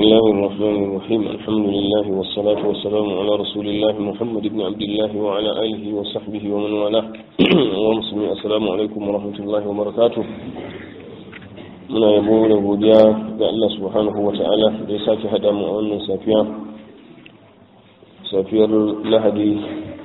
الله الرحمن الرحيم الحمد لله والصلاة والسلام على رسول الله محمد بن عبد الله وعلى آله وصحبه ومن والاه ومسلمين السلام عليكم ورحمة الله وبركاته muna yabo da godiya ga Allah subhanahu wa ta'ala da ya sake haɗa mu a wannan safiya safiyar lahadi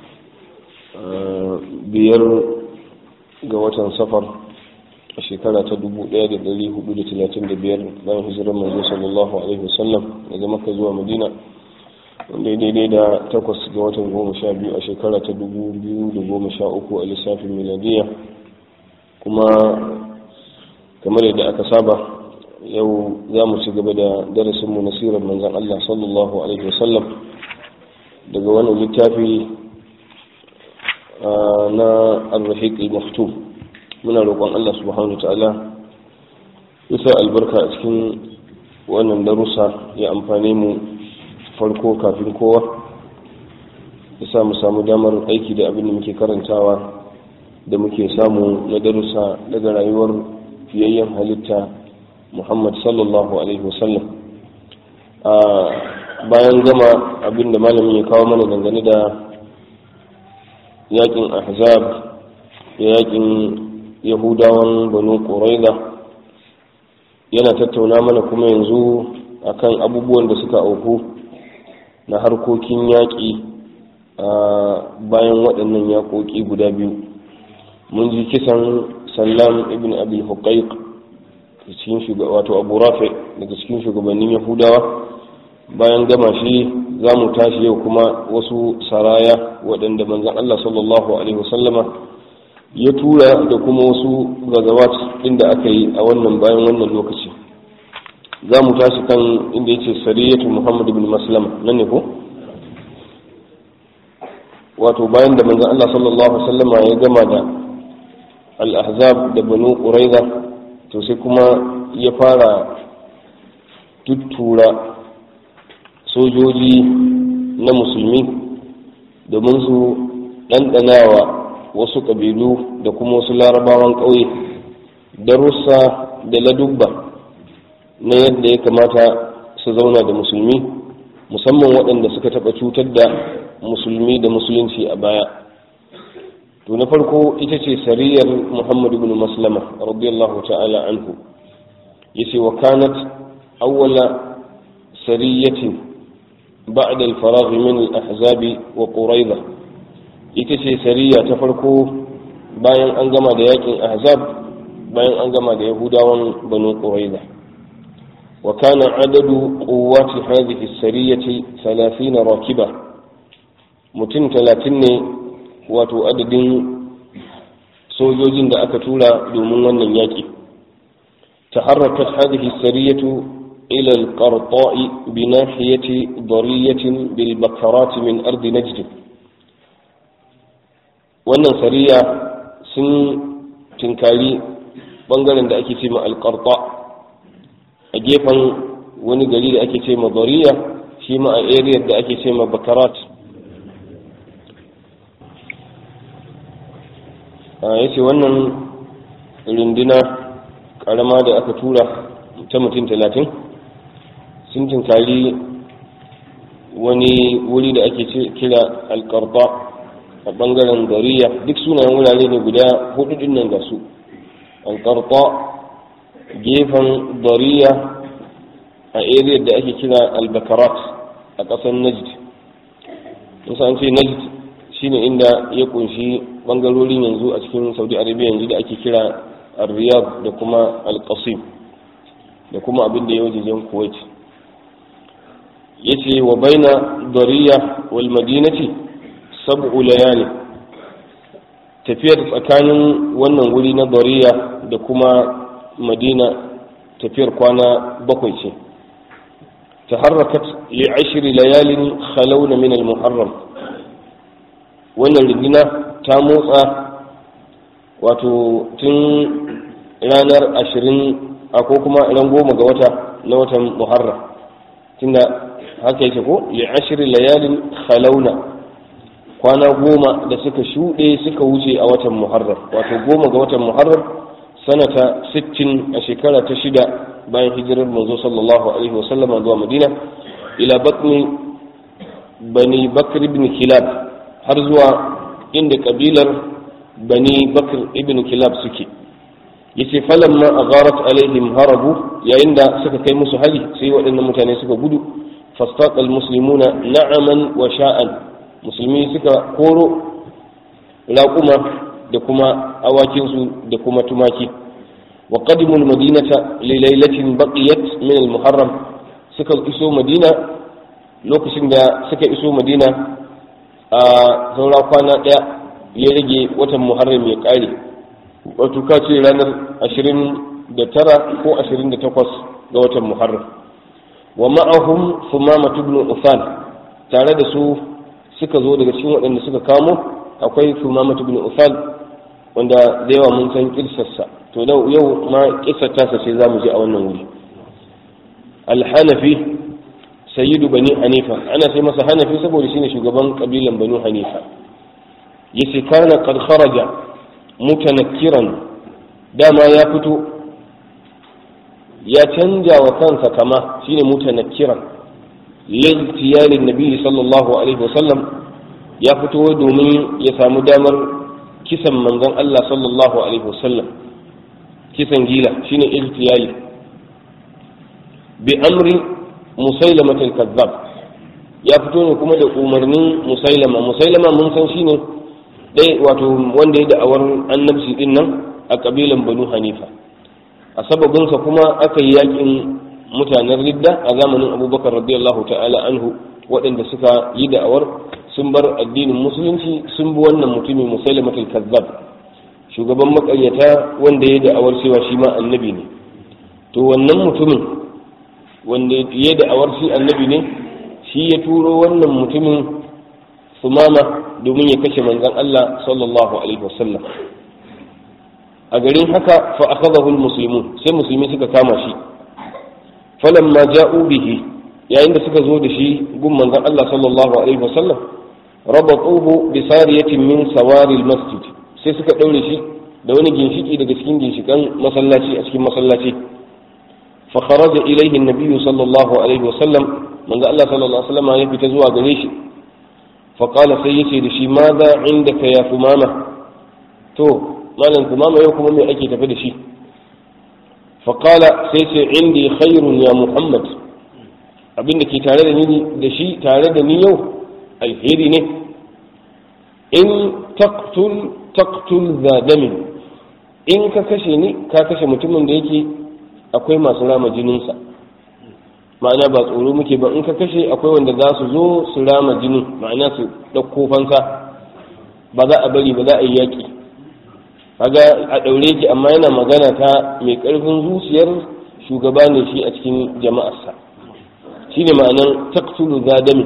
biyar ga watan safar a shekara ta 1435 bayan hijirar manzo sallallahu alaihi wasallam daga maka zuwa madina wanda daidai da takwas ga watan goma sha biyu a shekara ta 2013 a lissafin miladiya kuma kamar yadda aka saba yau za mu ci gaba da darasinmu na sirar manzan Allah sallallahu alaihi wasallam daga wannan littafi na al-rahiq al-maftub muna roƙon Allah subhanahu wa ta'ala isa albarka a cikin wannan darussa ya amfane mu farko kafin kowa isa mu samu damar aiki da abin da muke karantawa da muke samu na darussa daga rayuwar fiyayyen halitta muhammad sallallahu alaihi wasallam a bayan gama abin da malamin ya kawo mana dangane da yakin ahzab yakin yahudawan banu ƙuraida yana tattauna mana kuma yanzu akan abubuwan da suka auku na harkokin yaƙi a bayan waɗannan yaƙoƙi guda biyu mun ji kisan sallam ibn abi huqaiq cikin wato abu rafi daga cikin shugabannin yahudawa bayan gama shi za mu tashi yau kuma wasu saraya waɗanda manzan allah sallallahu alaihi wasallama ya tura da kuma wasu gazawat inda aka yi a wannan bayan wannan lokaci za mu tashi kan inda ya ce sariyatu muhammad bin maslama nan ne ko wato bayan da manzan allah sallallahu alaihi wasallama ya gama da al-ahzab da banu quraiza to sai kuma ya fara tuttura sojoji na musulmi domin su ɗanɗanawa wasu ƙabilu da kuma wasu larabawan ƙauye darussa da ladubba na yadda ya kamata su zauna da musulmi musamman waɗanda suka taɓa cutar da musulmi da musulunci a baya to na farko ita ce sariyar muhammad ibn maslama radiyallahu ta'ala anhu yace wa kanat awwala sariyatin ba'da al-faragh min al-ahzab wa quraidah ita ce sariya ta farko bayan an gama da yakin ahzab bayan an gama da yahudawan banu quraiza wa kana adadu quwwati hadhihi sariyati 30 rakiba mutum 30 ne wato adadin sojojin da aka tura domin wannan yaki تحركت هذه السرية إلى القرطاء بناحية ضرية بالبكرات من أرض نجد wannan sariya sun tinkari bangaren da ake ce ma alkarta a gefen wani gari da ake ce ma zariya shi ma a area da ake ce ma bakarat ya ce wannan runduna karama da aka tura ta mutum talatin sun tinkari wani wuri da ake kira alkarta a bangaren dariya duk sunayen wurare ne guda hudu din nan ga su alkarta gefen dariya a area da ake kira albakarat a ƙasar najd musa an ce najd shine inda ya kunshi bangarorin yanzu a cikin saudi arabia yanzu da ake kira riyadh da kuma alqasim da kuma abin da ya wajen kuwait yace wa baina dariya wal madinati sab'u layali tafiyar tsakanin wannan wuri na dariya da kuma madina tafiyar kwana bakwai ce taharrakat li ashri layalin khalawna min al muharram wannan rundina ta motsa wato tun ranar ashirin a ko kuma ran goma ga wata na watan muharram tunda haka yake ko li ashri layalin khalawna kwana goma da suka shuɗe suka wuce a watan muharram wato goma ga watan muharram sanata 60 a shekara ta shida bayan hijirar manzo sallallahu alaihi wasallama zuwa madina ila batni bani bakr ibn kilab har zuwa inda kabilar bani bakr ibn kilab suke yace falamma agharat alaihim harabu yayin da suka kai musu hari sai waɗannan mutane suka gudu fastaqa almuslimuna na'aman wa sha'an musulmi suka koro raƙuma da kuma awakinsu da kuma tumaki wa qadimu almadinata li lailatin baqiyat min almuharram suka iso madina lokacin da suka iso madina a saura kwana ɗaya ya rage watan muharram ya ƙare wato ka ce ranar ashirin da tara ko ashirin da takwas ga watan muharram wa ma'ahum sumama ibn usan tare da su suka zo daga cikin waɗanda suka kamo akwai sumama ibn usan wanda da yawa mun san kirsarsa to yau ma kirsar tasa ce za mu je a wannan wuri alhanafi sayyidu bani hanifa ana sai masa hanafi saboda shine shugaban kabilan banu hanifa yace kana qad kharaja mutanakkiran dama ya fito ya canja wa kansa kama shine mutanakkiran liltiyalin nabi sallallahu alaihi wasallam ya fito domin ya samu damar kisan manzon Allah sallallahu alaihi wasallam kisan gila shine iltiyali bi amri musailama al-kazzab ya fito ne kuma da umarnin musailama musailama mun san shine ɗaya wato wanda ya da'awar annabci din nan a kabilan banu hanifa a sababinsa kuma aka yi yakin mutanen ridda a zamanin abubakar radiyallahu ta'ala anhu waɗanda suka yi da'awar sun bar addinin musulunci sun bi wannan mutumin musailamatul kazzab shugaban makaryata wanda ya da'awar cewa shi ma annabi ne to wannan mutumin wanda ya da'awar shi annabi ne shi ya turo wannan mutumin sumama domin ya kashe manzon Allah sallallahu alaihi wasallam a garin haka fa akhadahu almuslimun sai musulmi suka kama shi falamma ja'u bihi yayin da suka zo da shi gun manzon Allah sallallahu alaihi wasallam rabatuhu bi sariyatin min sawari almasjid sai suka daure shi da wani ginshiki daga cikin ginshikan masallaci a cikin masallaci fa kharaja ilayhi an-nabiy sallallahu alaihi wasallam manzo Allah sallallahu alaihi wasallam ya fita zuwa gare shi fa qala sai yace da shi ma za indaka ya fumama to malam kumama yau kuma me ake tafi da shi fa qala sai ce indi khairun ya muhammad abinda ke tare da ni da shi tare da ni yau alheri ne in taqtul taqtul za damin in ka kashe ni ka kashe mutumin da yake akwai masu rama jininsa ma'ana ba tsoro muke ba in ka kashe akwai wanda za su zo su rama jini ma'ana su ɗauko fansa ba za a bari ba za a yi yaƙi kaga a ɗaure ki amma yana magana ta mai ƙarfin zuciyar shugaba ne shi a cikin jama'arsa shi ne ma'anar taktulu zadami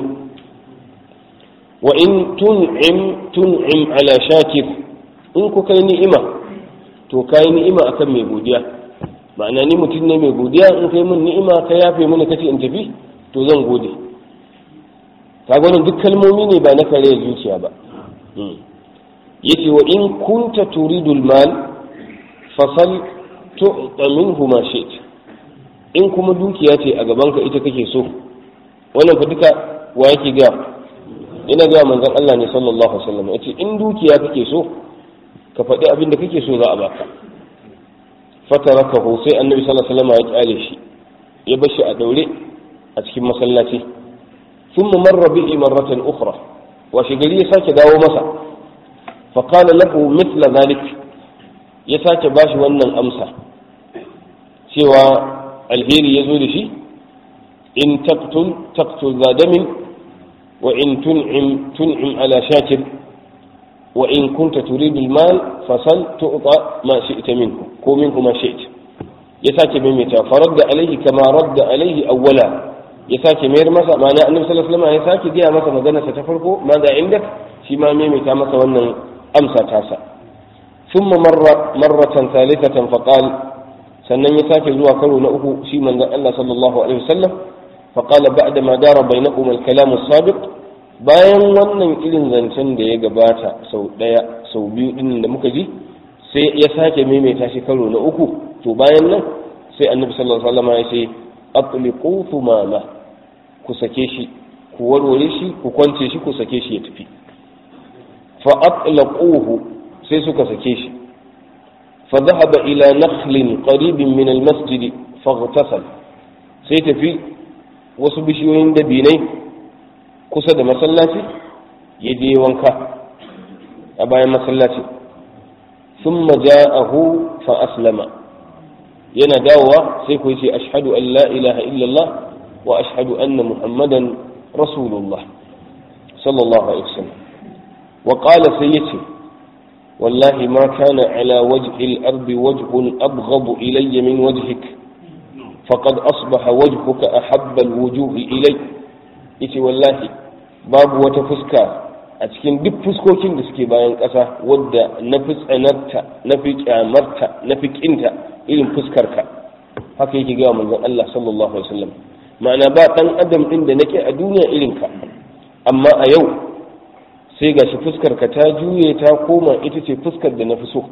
wa in tun'im tun'im ala shakir in ku kai ni'ima to kai ni'ima akan mai godiya ma'ana ni mutum ne mai godiya in kai min ni'ima ka yafe mini kace in tafi to zan gode ka wannan duk kalmomi ne ba na kare zuciya ba yace wa in kunta turidul mal fasal tu'ta minhu ma shi'ta in kuma dukiya ce a gaban ka ita kake so wannan fa duka wa yake ga ina ga manzon Allah ne sallallahu alaihi wasallam yace in dukiya kake so ka faɗi abin da kake so za a baka fatarakahu sai annabi sallallahu alaihi wasallam ya kyale shi ya bar shi a daure a cikin masallaci thumma marra bihi marratan ukhra wa shi gari ya sake dawo masa fa qala lahu mithla dhalik ya sake bashi wannan amsa cewa alheri ya zo da shi in taqtul taqtul zadamin wa in tun'im tun'im ala shakir wa in kunta turidu al-mal fasal tu'ta ma shi'ta minhu ko minhu ma shi'ta ya sake maimaita faradda alaihi kama radda alaihi awwala ya sake mayar masa ma'ana annabi sallallahu alaihi wasallam ya sake gaya masa magana sa ta farko ma da inda shi ma maimaita masa wannan amsa tasa thumma marra marratan thalithatan faqal sannan ya sake zuwa karo na uku shi manzon Allah sallallahu alaihi wasallam faqala ba'da ma dara bainahum al-kalam as-sabiq bayan wannan irin zancen da ya gabata sau daya sau biyu din da muka ji sai ya sake maimaita shi karo na uku to bayan nan sai annabi sallallahu alaihi wasallam ya ce atliqu thumama ku sake shi ku warware shi ku kwance shi ku sake shi ya tafi fa atlaquhu sai suka sake shi fa dhahaba ila nakhlin qaribin min al-masjid faghtasal sai tafi wasu bishiyoyin dabinai kusa da masallaci ya je wanka a bayan masallaci ثم جاءه فأسلم yana dawowa sai ku ce ashhadu an la ilaha illallah wa ashhadu anna muhammadan rasulullah sallallahu alaihi wasallam wa qala sai yace wallahi ma kana ala wajhi al-ard wajhun abghad ilayya min wajhik faqad asbaha wajhuka ahabba al-wujuh ilay yace wallahi babu wata fuska a cikin duk fuskokin da suke bayan ƙasa wadda na fi tsanarta na fi kyamarta na fi ƙinta irin fuskarka haka yake gawa manzon Allah sallallahu alaihi wasallam ma'ana ba ɗan adam ɗin da nake a duniya irin ka amma a yau sai gashi fuskarka ta juye ta koma ita ce fuskar da na fi so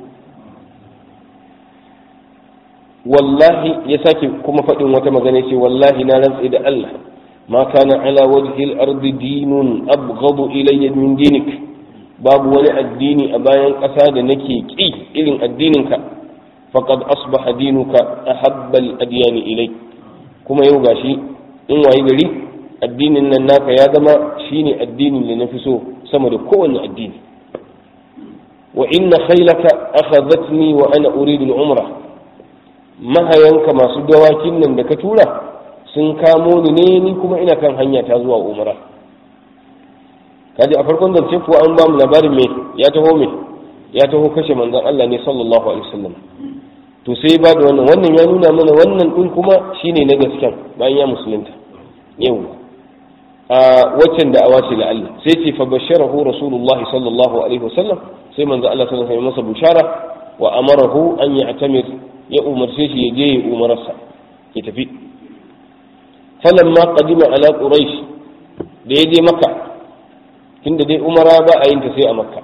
wallahi ya sake kuma faɗin wata magana ce wallahi na rantse da Allah ما كان على وجه الأرض دين أبغض إلي من دينك باب ولا الدين أبايا أساد نكي كي إلين الدينك فقد أصبح دينك أحب الأديان إلي كما يوغاشي إن ويغري الدين إن الناك يا دما شيني الدين لنفسه سمد كون الدين وإن خيلك أخذتني وأنا أريد العمرة ما هينك ما سدواكين لك تولا sun kamo ni ne ni kuma ina kan hanya ta zuwa umara kaji a farkon zance kuwa an ba mu labarin me ya taho me ya taho kashe manzon Allah ne sallallahu alaihi wasallam to sai ba da wannan wannan ya nuna mana wannan din kuma shine na gasken bayan ya musulunta yau a waccan da awace la Allah sai ce fa basharahu rasulullahi sallallahu alaihi wasallam sai manzon Allah sallallahu alaihi wasallam masa bushara wa amarahu an ya'tamir ya umarce shi ya je ya umararsa ya tafi falamma qadima ala quraish da ya je makka tunda dai umara ba a yin ta sai a makka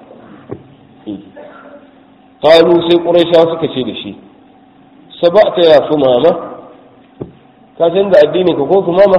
qalu sai quraishawa suka ce da shi sabata ya sumama ka canza addini ka ko sumama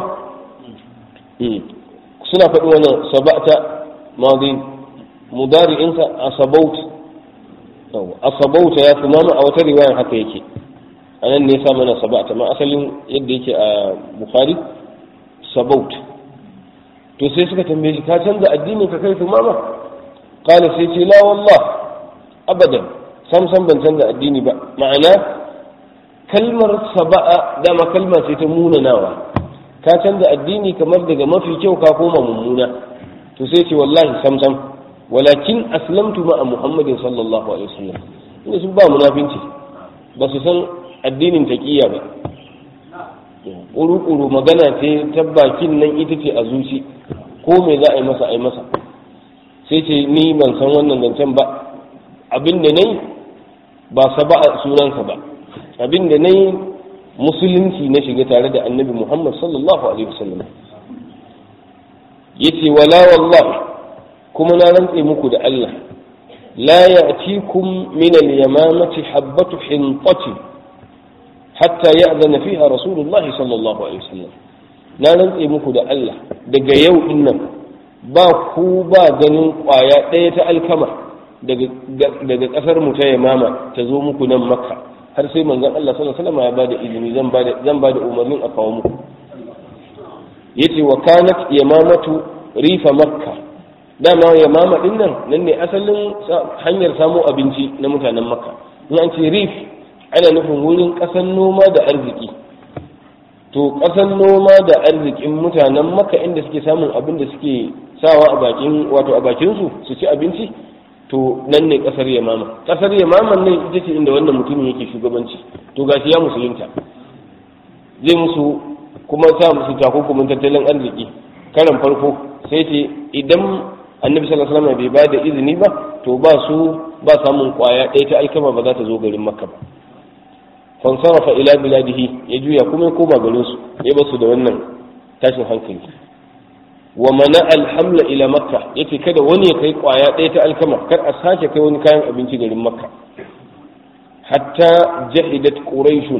suna faɗi wannan sabata madi mudari'insa asabaut asabauta ya sumama a wata riwayar haka yake a nan ne sa mana sabata ma asalin yadda yake a bukhari sabaut to sai suka tambaye shi ka canza addini ka kai mama kala sai ce la wallah abadan sam sam ban canza addini ba ma'ana kalmar saba'a dama kalma ce ta munanawa ka canza addini kamar daga mafi kyau ka koma mummuna to sai ce wallahi sam sam walakin aslamtu ma'a muhammadin sallallahu alaihi wasallam inda sun ba munafinci ba su san addinin taƙiyya ba ƙuru-ƙuru magana ce ta bakin nan ita ce a zuci ko me za a yi masa a yi masa sai ce ni ban san wannan zancen ba abin da nai ba saba'a sunansa ba abin da nai musulunci na shiga tare da annabi muhammad sallallahu alaihi wasallam yace wala wallahi kuma na rantse muku da Allah la ya'tikum min al-yamamati habbatu hinqati hatta ya'zana fiha rasulullah sallallahu alaihi wasallam na rantse muku da Allah daga yau din nan ba ku ba ganin kwaya ɗaya ta alkama daga ƙasar mu ta yamama ta zo muku nan makka har sai manzon Allah sallallahu alaihi wasallam ya bada izini zan bada zan bada umarnin a kawo muku yace wa kanat yamamatu rifa makka dama yamama din nan nan ne asalin hanyar samo abinci na mutanen makka in an ce rif ana nufin wurin ƙasan noma da arziki to ƙasan noma da arzikin mutanen makka inda suke samun abin da suke sawa a bakin wato a bakin su su ci abinci to nan ne ƙasar yamama ƙasar yamama nan ita ce inda wannan mutumin yake shugabanci to gashi ya musulunta zai musu kuma sa musu takunkumin tattalin arziki karan farko sai ce idan annabi sallallahu alaihi wasallam bai ba da izini ba to ba su ba samun kwaya ɗaya ta alkama ba za ta zo garin makka ba fansarafa ila biladihi ya juya kuma ya koma garin su ya basu da wannan tashin hankali wa mana alhamla ila makka yace kada wani ya kai kwaya ɗaya ta alkama kar a sake kai wani kayan abinci garin makka hatta jahidat quraishun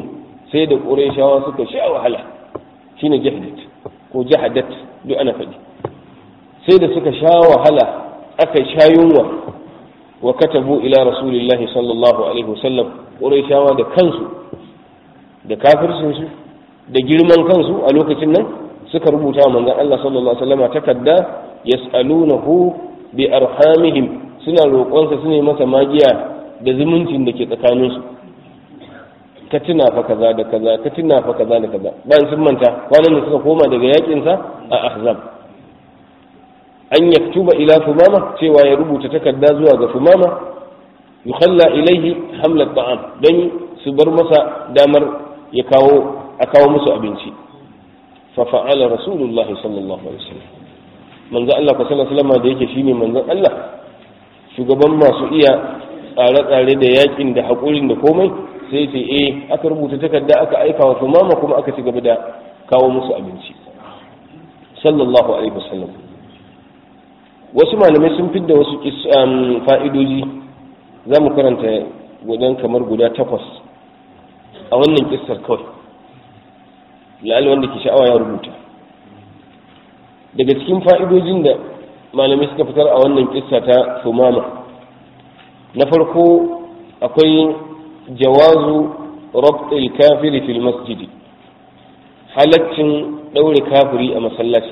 sai da qurayshawa suka sha wahala shine jahadat ko jahadat duk ana faɗi sai da suka sha wahala aka sha yunwa wa katabu ila rasulillahi sallallahu alaihi wasallam qurayshawa da kansu da kafircin su da girman kansu a lokacin nan suka rubuta wa manzon Allah sallallahu alaihi wasallam takarda yas'alunahu bi arhamihim suna roƙonsa su ne masa magiya da zumuncin da ke tsakaninsu ka tuna fa kaza da kaza ka tuna fa kaza da kaza bayan sun manta kwanan da suka koma daga yakin sa a ahzab an yaktuba ila fumama cewa ya rubuta takarda zuwa ga fumama yukhalla ilaihi hamlat ta'am dan su bar masa damar ya kawo a kawo musu abinci fa fa'ala rasulullahi sallallahu alaihi wasallam manzo Allah sallallahu alaihi wasallam da yake shine manzon Allah shugaban masu iya tsare-tsare da yakin da haƙurin da komai sai ce eh aka rubuta takarda aka aika wa tumama kuma aka ci gaba da kawo musu abinci sallallahu alaihi wasallam wasu malamai sun fidda wasu fa'idoji za mu karanta wajen kamar guda takwas a wannan kissar kawai la'al wanda ke sha'awa ya rubuta daga cikin fa'idojin da malamai suka fitar a wannan kissa ta sumama na farko akwai jawazu rabtul kafiri fil masjidi halaccin ɗaure kafiri a masallaci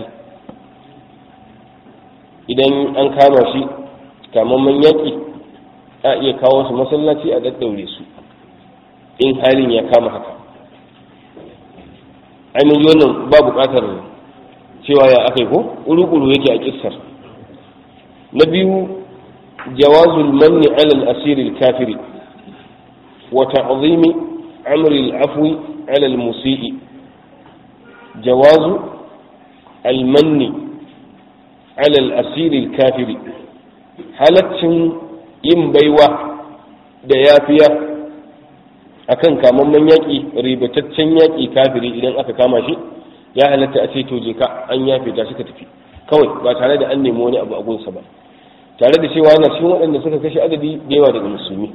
idan an kama shi kamamman yaƙi a iya kawo su masallaci a daddaure su in halin ya kama haka ainihin wannan ba buƙatar cewa ya aka yi ko uru-uru yake a kissar na biyu jawazul manni alal asiri kafiri wa ta'zimi amri al-afwi ala al-musii jawazu al-manni ala al-asiri kafiri halaccin yin baiwa da yafiya akan kamamman yaƙi ribataccen yaƙi kafiri idan aka kama shi ya halatta a ce to je ka an yafe ta suka tafi kawai ba tare da an nemi wani abu a gunsa ba tare da cewa yana cikin waɗanda suka kashe adadi da yawa daga musulmi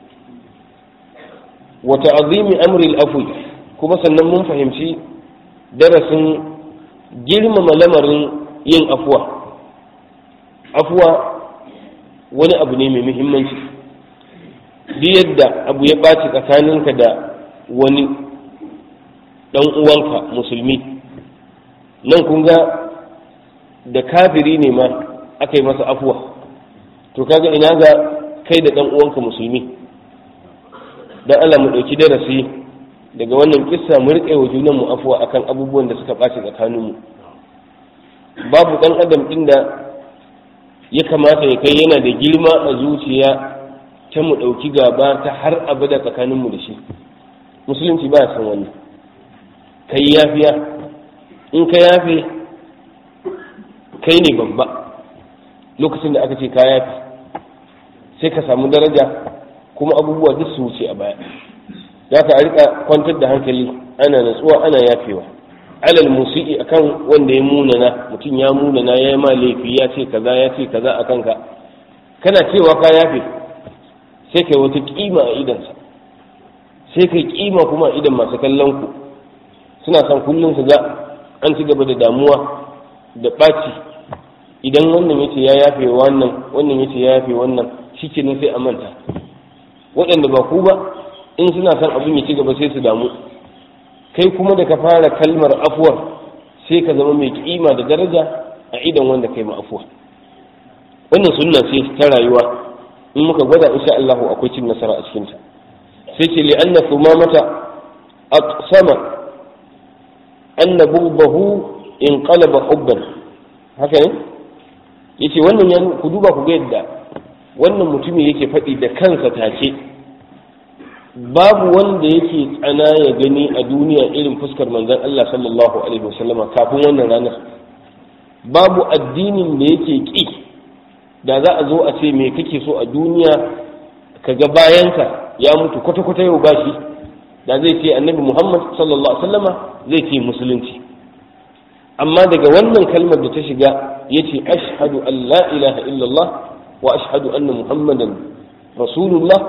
wa ta'zimi amri al-afwi kuma sannan mun fahimci darasin girmama lamarin yin afuwa afuwa wani abu ne mai muhimmanci duk yadda abu ya ɓaci tsakaninka da wani ɗan uwanka musulmi nan kun ga da kafiri ne ma aka yi masa afuwa to kaga ina ga kai da ɗan uwanka musulmi dan Allah mu ɗauki darasi daga wannan kissa mu riƙe wa junan mu afuwa akan abubuwan da suka ɓaci tsakaninmu babu ɗan adam ɗin da ya kamata ya kai yana da girma a zuciya ta mu ɗauki gaba ta har abada tsakaninmu da shi musulunci ba san wannan kai yafiya in ka yafe kai ne babba lokacin da aka ce ka yafe sai ka samu daraja kuma abubuwa duk su wuce a baya za ka rika kwantar da hankali ana natsuwa ana yafewa alal musii akan wanda ya munana mutum ya munana ya yi ma laifi ya ce kaza ya ce kaza a kanka kana cewa ka yafe sai kai wata kima a idansa sai kai kima kuma a idan masu kallon ku suna son kullum su ga an ci gaba da damuwa da ɓaci idan wannan yace ya yafe wannan wannan yace ya yafe wannan shikenan sai a manta waɗanda ba ku ba in suna son abin ya ci gaba sai su damu kai kuma da ka fara kalmar afuwar sai ka zama mai kima da daraja a idan wanda kai ma afuwa wannan sunna ce ta rayuwa in muka gwada insha Allah akwai cin nasara a cikin ta sai ce li anna thumamata aqsama anna bughdahu inqalaba hubban haka ne yace wannan ya ku duba ku ga yadda wannan mutumi yake faɗi da kansa take babu wanda yake tsana ya gani a duniya irin fuskar manzon Allah sallallahu alaihi wasallama kafin wannan ranar babu addinin da yake ƙi da za a zo a ce me kake so a duniya ka ga bayanka ya mutu kwata-kwata yau bashi da zai ce annabi muhammad sallallahu alaihi wasallama zai ce musulunci amma daga wannan kalmar da ta shiga ya ce ashhadu an la ilaha illallah wa ashhadu anna muhammadan rasulullah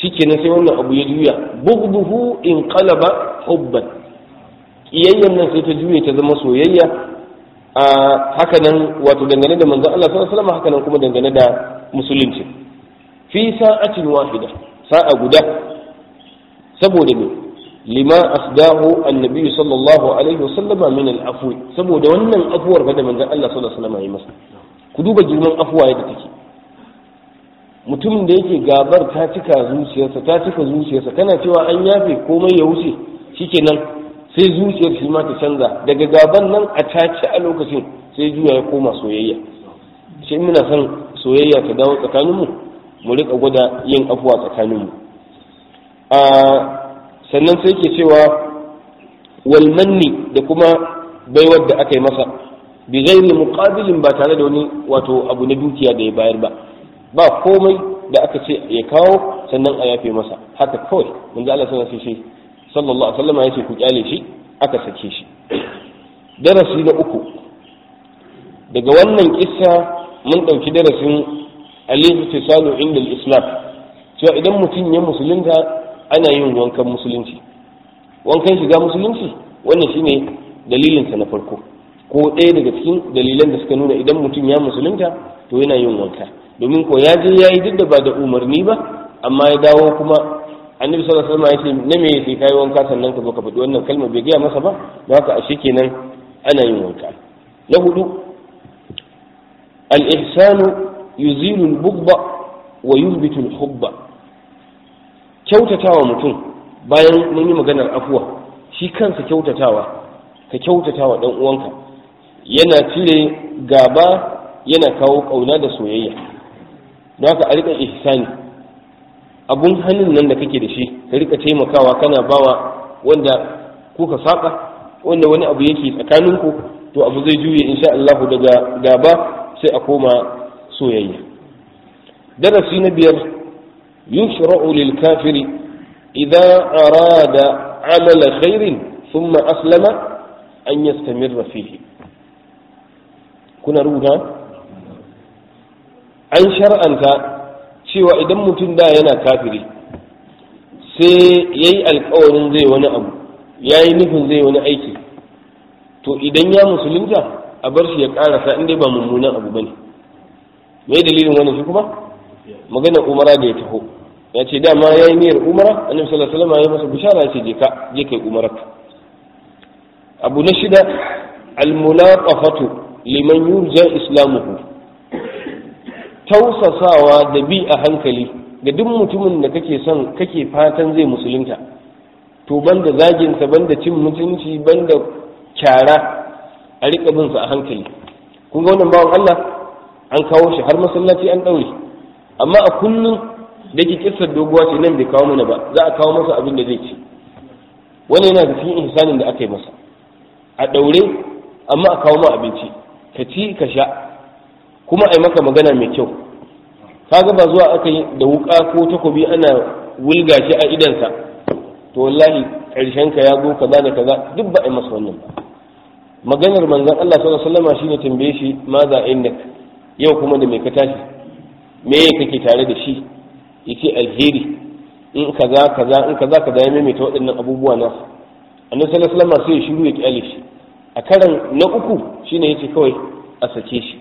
shikenan sai wannan abu ya juya bughduhu in qalaba hubban kiyayyan nan sai ta juye ta zama soyayya a haka nan wato dangane da manzon Allah sallallahu alaihi wasallam haka nan kuma dangane da musulunci fi sa'atin wahida sa'a guda saboda ne lima asdahu annabi sallallahu alaihi wasallam min al-afwi saboda wannan afuwar fa da manzon Allah sallallahu alaihi wasallam ya masa ku duba girman afuwa yadda take mutumin da yake gabar ta cika zuciyarsa ta cika zuciyarsa kana cewa an yafe komai ya wuce shikenan sai zuciyar shi ma ta canza daga gaban nan a tace a lokacin sai juya ya koma soyayya shi muna son soyayya ta dawo tsakaninmu mu rika gwada yin afuwa tsakaninmu a sannan sai ke cewa walmanni da kuma baiwar da aka yi masa bi ghairi muqabilin ba tare da wani wato abu na dukiya da ya bayar ba ba komai da aka ce ya kawo sannan a yafe masa haka kawai manzo Allah sallallahu alaihi sallallahu alaihi wasallam yace ku kyale shi aka sake shi darasi na uku daga wannan kissa mun dauki darasin al-ihtisalu inda al-islam cewa idan mutum ya musulunta ana yin wankan musulunci wankan shiga musulunci wannan shine dalilin sa na farko ko ɗaya daga cikin dalilan da suka nuna idan mutum ya musulunta to yana yin wanka domin ko ya je ya yi duk da ba da umarni ba amma ya dawo kuma annabi sallallahu alaihi wasallam ya ce na me sai kai wanka sannan ka zo ka faɗi wannan kalma bai gaya masa ba don haka ashe kenan ana yin wanka na hudu al-ihsanu yuzilu al-bughda wa yuthbitu al-hubba kyautatawa mutum bayan mun yi maganar afuwa shi kansa kyautatawa ka kyautatawa dan uwanka yana cire gaba yana kawo kauna da soyayya don haka a rika ihsani abun hannun nan da kake da shi ka rika taimakawa kana bawa wanda kuka saka wanda wani abu yake tsakaninku to abu zai juye insha Allah daga gaba sai a koma soyayya darasi na biyar yushra'u lil kafiri idza arada amala khairin thumma aslama an yastamirra fihi kuna rubuta an shar'anta cewa idan mutum da yana kafiri sai ya yi alkawarin zai wani abu ya yi nufin zai wani aiki to idan ya musulunta a bar shi ya karasa in dai ba mummunan abu bane me dalilin wannan shi kuma magana umara da ya taho ya ce dama ya yi niyyar umara annabi sallallahu alaihi wasallam ya masa bishara ya ce je ka je kai umara abu na shida al-mulaqafatu liman yurja islamuhu tausasawa da bi a hankali ga duk mutumin da kake son kake fatan zai musulunta to banda zaginsa banda cin mutunci banda kyara a riƙa bin sa a hankali kun ga wannan bawan Allah an kawo shi har masallaci an ɗaure amma a kullum da ke kissar doguwa ce nan bai kawo mana ba za a kawo masa abin da zai ci wannan yana da cikin ihsanin da aka yi masa a ɗaure amma a kawo ma abinci ka ci ka sha kuma a yi maka magana mai kyau kaga ba zuwa aka yi da wuka ko takobi ana wulga shi a idansa to wallahi karshen ka ya zo kaza da kaza duk ba a yi masa wannan ba maganar manzon Allah sallallahu alaihi wasallam shine tambaye shi ma za indak yau kuma da me ka tashi me kake tare da shi yace alheri in kaza kaza in kaza kaza ya maimaita waɗannan abubuwa na annabi sallallahu alaihi wasallam sai ya shiru ya kyale shi a karan na uku shine yace kawai a sake shi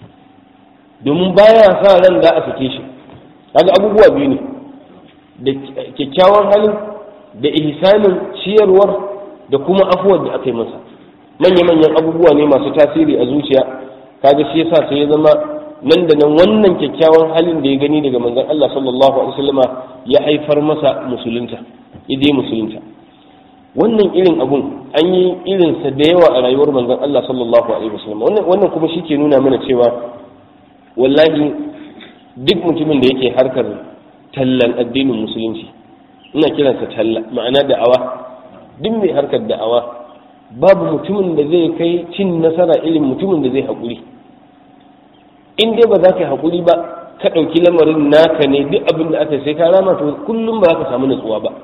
domin baya sa ran da a sake shi kaga abubuwa biyu ne da kyakkyawan halin da ihsanin ciyarwar da kuma afuwar da aka yi masa manya-manyan abubuwa ne masu tasiri a zuciya kaga shi yasa sai ya zama nan da nan wannan kyakkyawan halin da ya gani daga manzon Allah sallallahu alaihi wasallama ya haifar masa musulunta idai musulunta wannan irin abun an yi irinsa da yawa a rayuwar manzon Allah sallallahu alaihi wasallam wannan wannan kuma shi ke nuna mana cewa wallahi duk mutumin da yake harkar tallan addinin musulunci ina kiransa talla ma'ana da'awa duk mai harkar da'awa babu mutumin da zai kai cin nasara irin mutumin da zai haƙuri in dai ba za ka yi haƙuri ba ka ɗauki lamarin naka ne duk abin da aka sai ka rama to kullum ba za ka samu natsuwa ba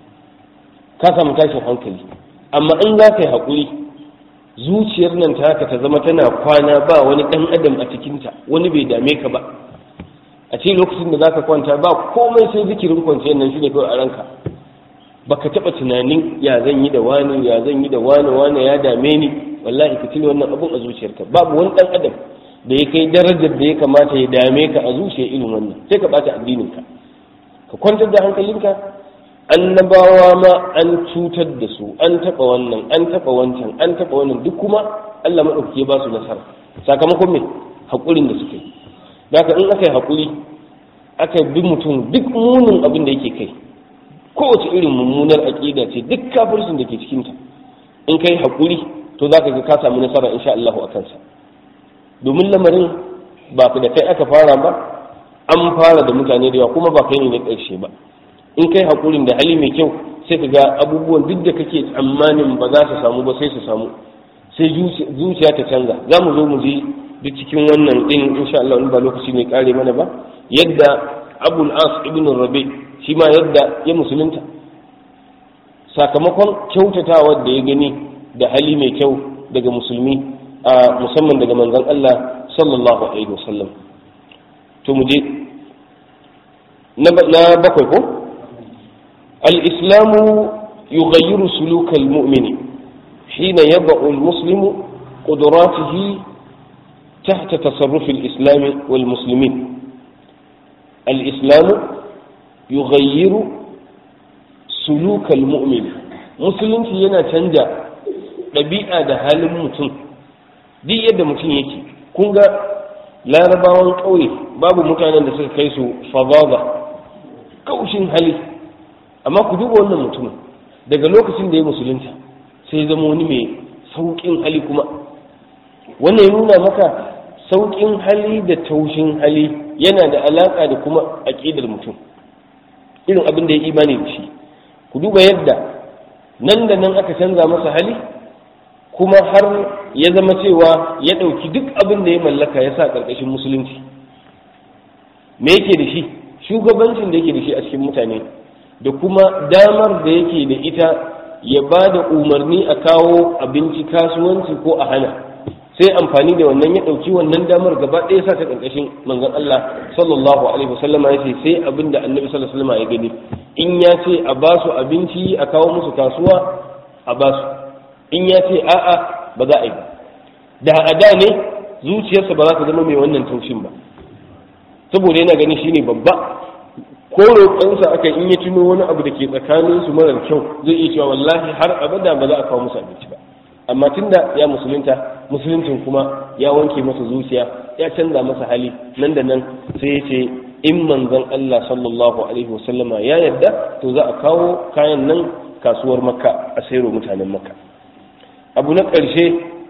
ka samu tashin hankali amma in za ka yi haƙuri zuciyar nan ta haka ta zama tana kwana ba wani ɗan adam a cikinta wani bai dame ka ba a ce lokacin da zaka kwanta ba komai sai zikirin kwanciyar nan shine kawai a ranka baka taba tunanin ya zan yi da wani ya zan yi da wani wani ya dame ni wallahi ka cire wannan abun a zuciyarka babu wani dan adam da ya kai darajar da ya kamata ya dame ka a zuciyar irin wannan sai ka bata addinin ka ka kwantar da hankalinka annabawa ma an cutar da su an taba wannan an taba wancan an taba wannan duk kuma Allah madaukake ya ba su nasara sakamakon me hakurin da suka yi haka in aka yi hakuri aka bi mutum duk munin abin da yake kai kowace irin mummunar aƙida ce duk kafircin da ke cikinta in kai haƙuri to za ka ga ka samu nasara insha Allah a kansa domin lamarin ba da kai aka fara ba an fara da mutane da yawa kuma ba kai ne na ƙarshe ba in kai haƙurin da hali mai kyau sai ka ga abubuwan duk da kake tsammanin ba za su samu ba sai su samu sai zuciya ta canza za mu zo mu ji duk cikin wannan din insha Allah in ba lokaci mai kare mana ba yadda abul as ibn rabi shi ma yadda ya musulunta sakamakon kyautatawa da ya gani da hali mai kyau daga musulmi a musamman daga manzon Allah sallallahu alaihi wasallam to mu je na bakwai ko al-islamu yughayyiru sulukal mu'mini hina yad'u al-muslimu qudratihi تحت تصرف الإسلام والمسلمين الإسلام يغير سلوك المؤمن مسلم yana canja ɗabi'a da halin mutum duk yadda mutum yake kun ga larabawan ƙauye babu mutanen da suka kai su fadada kaushin hali amma ku duba wannan mutumin daga lokacin da ya musulunta sai zama wani mai sauƙin hali kuma wannan ya nuna maka sauƙin hali da taushin hali yana da alaƙa da kuma aƙidar mutum irin abin da ya imani da shi ku duba yadda nan da nan aka canza masa hali kuma har ya zama cewa ya ɗauki duk abin da ya mallaka ya sa ƙarƙashin musulunci me yake da shi shugabancin da yake da shi a cikin mutane da kuma damar da yake da ita ya ba da umarni a kawo abinci kasuwanci ko a hana sai amfani da wannan ya ɗauki wannan damar gaba ɗaya sa ta ƙarƙashin manzon Allah sallallahu alaihi wasallam ya ce sai abin da annabi sallallahu alaihi wasallam ya gani in ya ce a ba su abinci a kawo musu kasuwa a ba su in ya ce a'a ba za a yi da a da ne zuciyarsa ba za ta zama mai wannan taushin ba saboda yana gani shine babba ko roƙonsa aka in ya tuno wani abu da ke tsakaninsu marar kyau zai iya cewa wallahi har abada ba za a kawo musu abinci ba amma tunda ya musulunta musuluncin kuma ya wanke masa zuciya ya canza masa hali nan da nan sai ya ce in manzon Allah sallallahu alaihi wasallama ya yarda to za a kawo kayan nan kasuwar makka a sayarwa mutanen makka abu na ƙarshe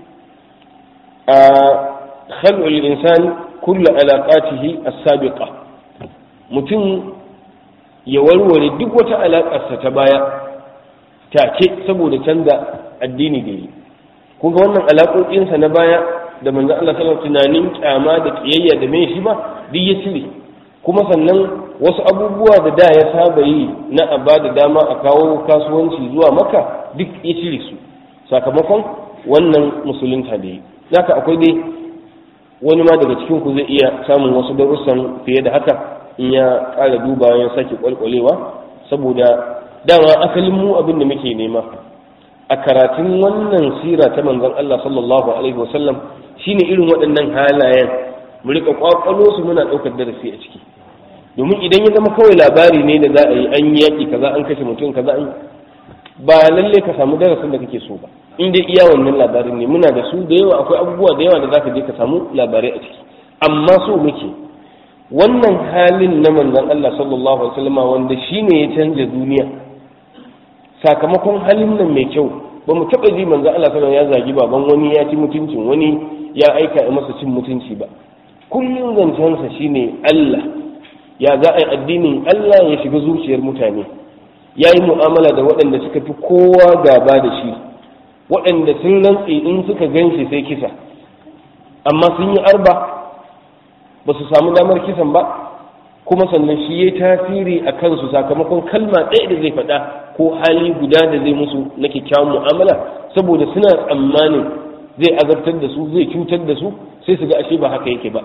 a khal'ul insan kullu alaqatihi as-sabiqa mutum ya warware duk wata alaƙarsa ta baya take saboda canza addini da yi kun ga wannan alaƙoƙinsa na baya da manzo Allah sallallahu tunanin kyama da kiyayya da mai shi ba duk ya cire kuma sannan wasu abubuwa da da ya saba yi na a ba da dama a kawo kasuwanci zuwa maka duk ya cire su sakamakon wannan musulunta da yi zaka akwai dai wani ma daga cikin ku zai iya samun wasu darussan fiye da haka in ya ƙara duba ya sake kwalkwalewa saboda dama asalin mu abin da muke nema a karatun wannan sira ta manzon Allah sallallahu alaihi wasallam shine irin waɗannan halayen mu rika kwakwalo su muna ɗaukar darasi a ciki domin idan ya zama kawai labari ne da za a yi an yi yaƙi kaza an kashe mutum kaza an ba lalle ka samu darasin da kake so ba in dai iya wannan labarin ne muna da su da yawa akwai abubuwa da yawa da zaka je ka samu labarai a ciki amma so muke wannan halin na manzon Allah sallallahu alaihi wasallam wanda shine ya canja duniya sakamakon halin nan mai kyau ba mu taɓa ji manzo Allah sallallahu ya zagi baban wani ya ci mutuncin wani ya aika masa cin mutunci ba kullum zancensa shine Allah ya za a yi addinin Allah ya shiga zuciyar mutane ya yi mu'amala da waɗanda suka fi kowa gaba da shi waɗanda sun rantse in suka gan shi sai kisa amma sun yi arba ba su samu damar kisan ba kuma sannan shi ya tasiri a kansu sakamakon kalma ɗaya da zai faɗa ko hali guda da zai musu na kyakkyawan mu'amala saboda suna tsammanin zai azabtar da su zai cutar da su sai su ga ashe ba haka yake ba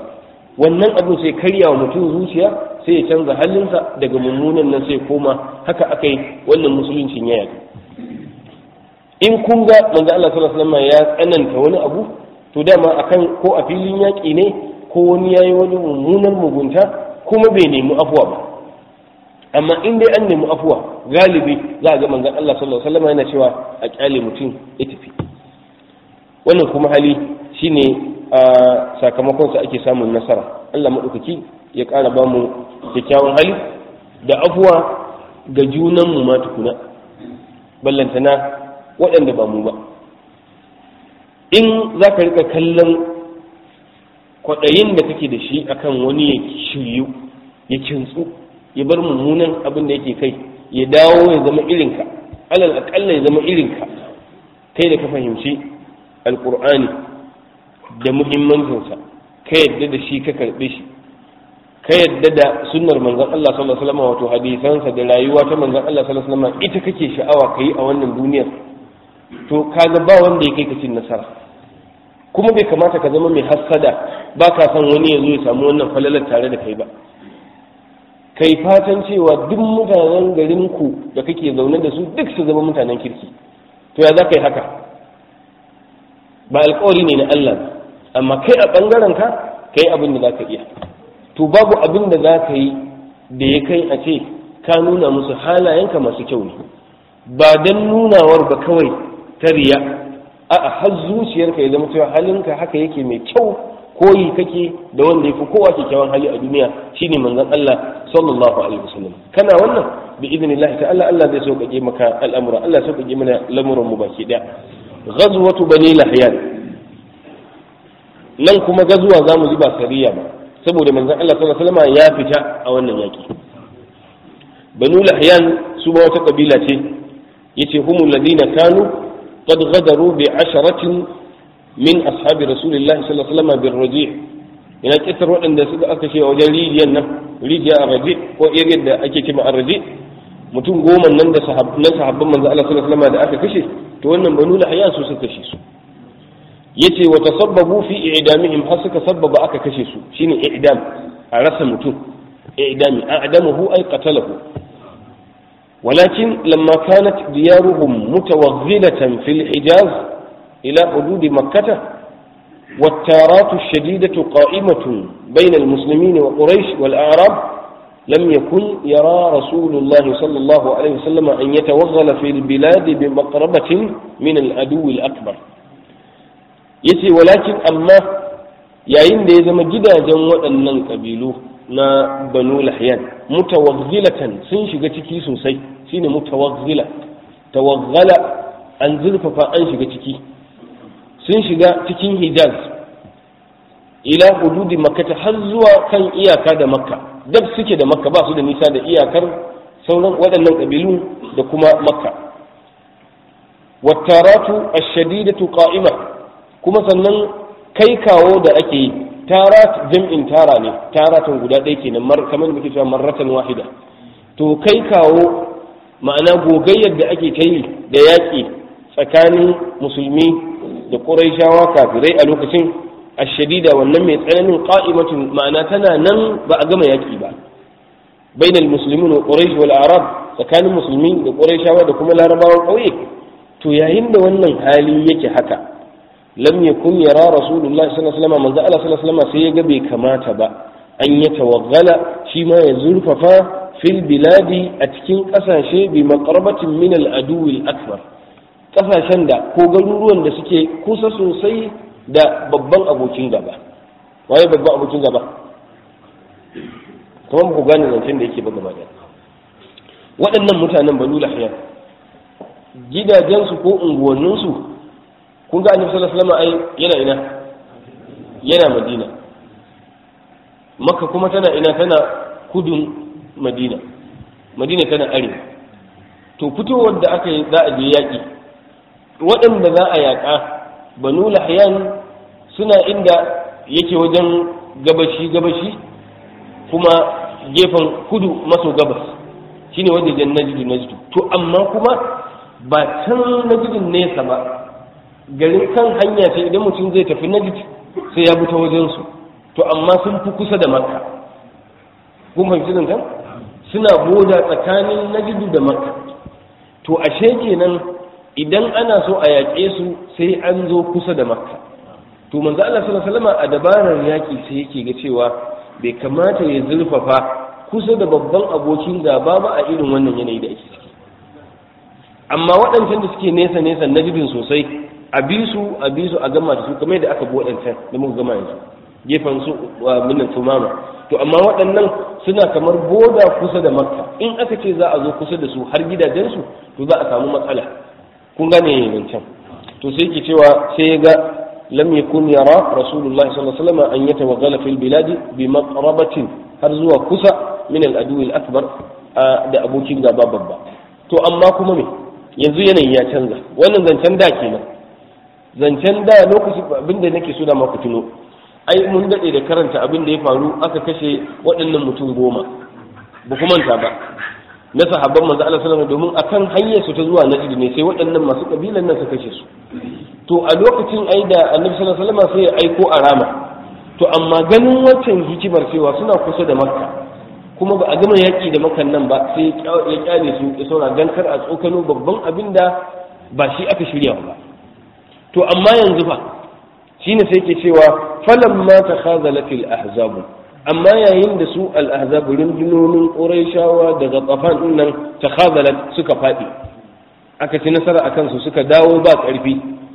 wannan abin sai karya wa mutum zuciya sai ya canza halinsa daga mummunan nan sai koma haka aka yi wannan musuluncin ya yaƙi in kun ga manzo Allah sallallahu alaihi wasallam ya tsananta wani abu to dama akan ko a filin yaƙi ne ko wani yayi wani mummunan mugunta kuma bai nemi afuwa ba amma in dai an nemi afuwa galibi za a ga manzon Allah sallallahu alaihi wasallam yana cewa a kyale mutum ya tafi wannan kuma hali shine a sakamakon sa ake samun nasara Allah madaukaki ya ƙara ba mu kyakkyawan hali da afuwa ga junan mu ma tukuna ballantana waɗanda ba mu ba in za ka rika kallon kwaɗayin da kake da shi akan wani ya shiryu ya kintsu ya bar mummunan abin da yake kai ya dawo ya zama irinka alal aƙalla ya zama irinka kai da ka fahimci alƙur'ani da muhimmancinsa ka yadda da shi ka karɓe shi ka yadda da sunnar manzon Allah sallallahu alaihi wasallam wato hadisansa da rayuwa ta manzon Allah sallallahu alaihi wasallam ita kake sha'awa kai a wannan duniyar to kaga ba wanda ya kai ka cin nasara kuma bai kamata ka zama mai hassada ba ka san wani ya zo ya samu wannan falalar tare da kai ba kai fatan cewa duk mutanen garin ku da kake zaune da su duk su zama mutanen kirki to ya za ka yi haka ba alkawari ne na Allah ba amma kai a bangaren ka kai abin da za ka iya to babu abin da za ka yi da ya kai a ce ka nuna musu halayenka masu kyau ne ba don nunawar ba kawai ta riya a'a har zuciyarka ya zama cewa halinka haka yake mai kyau koyi kake da wanda ya fi kowa kyakkyawan hali a duniya shine manzon Allah sallallahu alaihi wasallam kana wannan bi idnillahi ta'ala Allah zai sauƙaƙe maka al'amura Allah sauƙaƙe mana lamuran mu baki daya ghazwatu bani lahyan nan kuma gazuwa zamu ji ba sariya ba saboda manzon Allah sallallahu alaihi wasallam ya fita a wannan yaki banu lahyan su ma wata kabila ce yace humul ladina kanu qad ghadaru bi asharatin min ashabi rasulillahi sallallahu alaihi wasallam bir raji ina kitar waɗanda suka aka ce wajen rijiyar nan rijiya a raji ko iriyar da ake kima a raji mutum goma nan da na sahabban manzo Allah sallallahu alaihi wasallam da aka kashe to wannan banu lahyan su suka kashe su yace wa tasabbabu fi i'damihim har suka sabbaba aka kashe su shine i'dam a rasa mutum i'dami a'damahu ay qatalahu ولكن لما كانت ديارهم متوغلة في الحجاز إلى حدود مكة والتارات الشديدة قائمة بين المسلمين وقريش والأعراب لم يكن يرى رسول الله صلى الله عليه وسلم أن يتوغل في البلاد بمقربة من العدو الأكبر yace walakin amma yayin da ya zama gidajen waɗannan ƙabilu na banu lahyan mutawazzilatan sun shiga ciki sosai shine mutawazzila tawazzala an zurfafa an shiga ciki sun shiga cikin hijaz ila hududi makka har zuwa kan iyaka da makka dab suke da makka ba su da nisa da iyakar sauran waɗannan ƙabilu da kuma makka wattaratu ash-shadidatu qa'ima kuma sannan kai kawo da ake yi tarat jam'in tara ne taratun guda ɗaya kenan mar kamar da muke cewa marratan wahida to kai kawo ma'ana gogayyar da ake ta yi da yaƙi tsakanin musulmi da ƙuraishawa kafirai a lokacin ashadida wannan mai tsananin qa'imatun ma'ana tana nan ba a gama yaƙi ba bainal muslimin wa quraish wal arab tsakanin musulmi da quraishawa da kuma larabawan ƙauye to yayin da wannan hali yake haka lam yakun yara rasulullah sallallahu alaihi wasallam manzo Allah sallallahu alaihi wasallam sai ya ga bai kamata ba an ya tawaggala shi ma ya zurfafa fil biladi a cikin kasashe bi maqrabatin min al aduwil akbar kasashen da ko garuruwan da suke kusa sosai da babban abokin gaba waye babban abokin gaba kuma ku gane zancen da yake ba gaba da waɗannan mutanen banu lahiya gidajensu ko unguwanninsu kun ga annabi sallallahu alaihi wasallam ai yana ina yana madina makka kuma tana ina tana kudun madina madina tana arewa to fitowar da aka yi za a je yaƙi waɗanda za a yaƙa banu lahyan suna inda yake wajen gabashi gabashi kuma gefen kudu maso gabas shine wajen najidu najidu to amma kuma ba can najidin nesa ba garin kan hanya ce idan mutum zai tafi najid sai ya bi ta wajensu to amma sun fi kusa da makka kun fahimci zancen suna boda tsakanin najidu da makka to ashe kenan idan ana so a yaƙe su sai an zo kusa da makka to manzo Allah sallallahu alaihi wasallam a dabarar yaƙi sai yake ga cewa bai kamata ya zurfafa kusa da babban abokin gaba ba a irin wannan yanayi da ake ciki amma waɗancan da suke nesa nesa najidin sosai a bi su a bi su a gama da su kamar da aka bi waɗancan da muka gama yanzu gefen su minnan tumama to amma waɗannan suna kamar boda kusa da makka in aka ce za a zo kusa da su har gidajensu to za a samu matsala kun gane wancan to sai ke cewa sai ya ga lam yakun yara rasulullah sallallahu alaihi wasallam an yatawaggala fil biladi bi maqrabatin har zuwa kusa min al adu al akbar da abokin gaba babba to amma kuma me yanzu yanayi ya canza wannan zancen da kenan zancen da lokacin abinda nake so da maku tuno ai mun daɗe da karanta abin da ya faru aka kashe waɗannan mutum goma ba ku manta ba na sahabban manzo Allah sallallahu alaihi domin akan hanyar su ta zuwa Najd ne sai waɗannan masu kabilan nan suka kashe su to a lokacin ai da Annabi sallallahu alaihi wasallam sai ya aiko a rama to amma ganin wancan hikimar cewa suna kusa da Makka kuma ba a gama yaƙi da makan nan ba sai ya kyale su ya saura dan kar a tsokano babban abin da ba shi aka shirya ba to amma yanzu fa shine sai ke cewa falamma takhazalat al-ahzab amma yayin da su al-ahzab rundunonin quraishawa daga tsafan din nan takhazalat suka fadi aka ci nasara akan su suka dawo ba karfi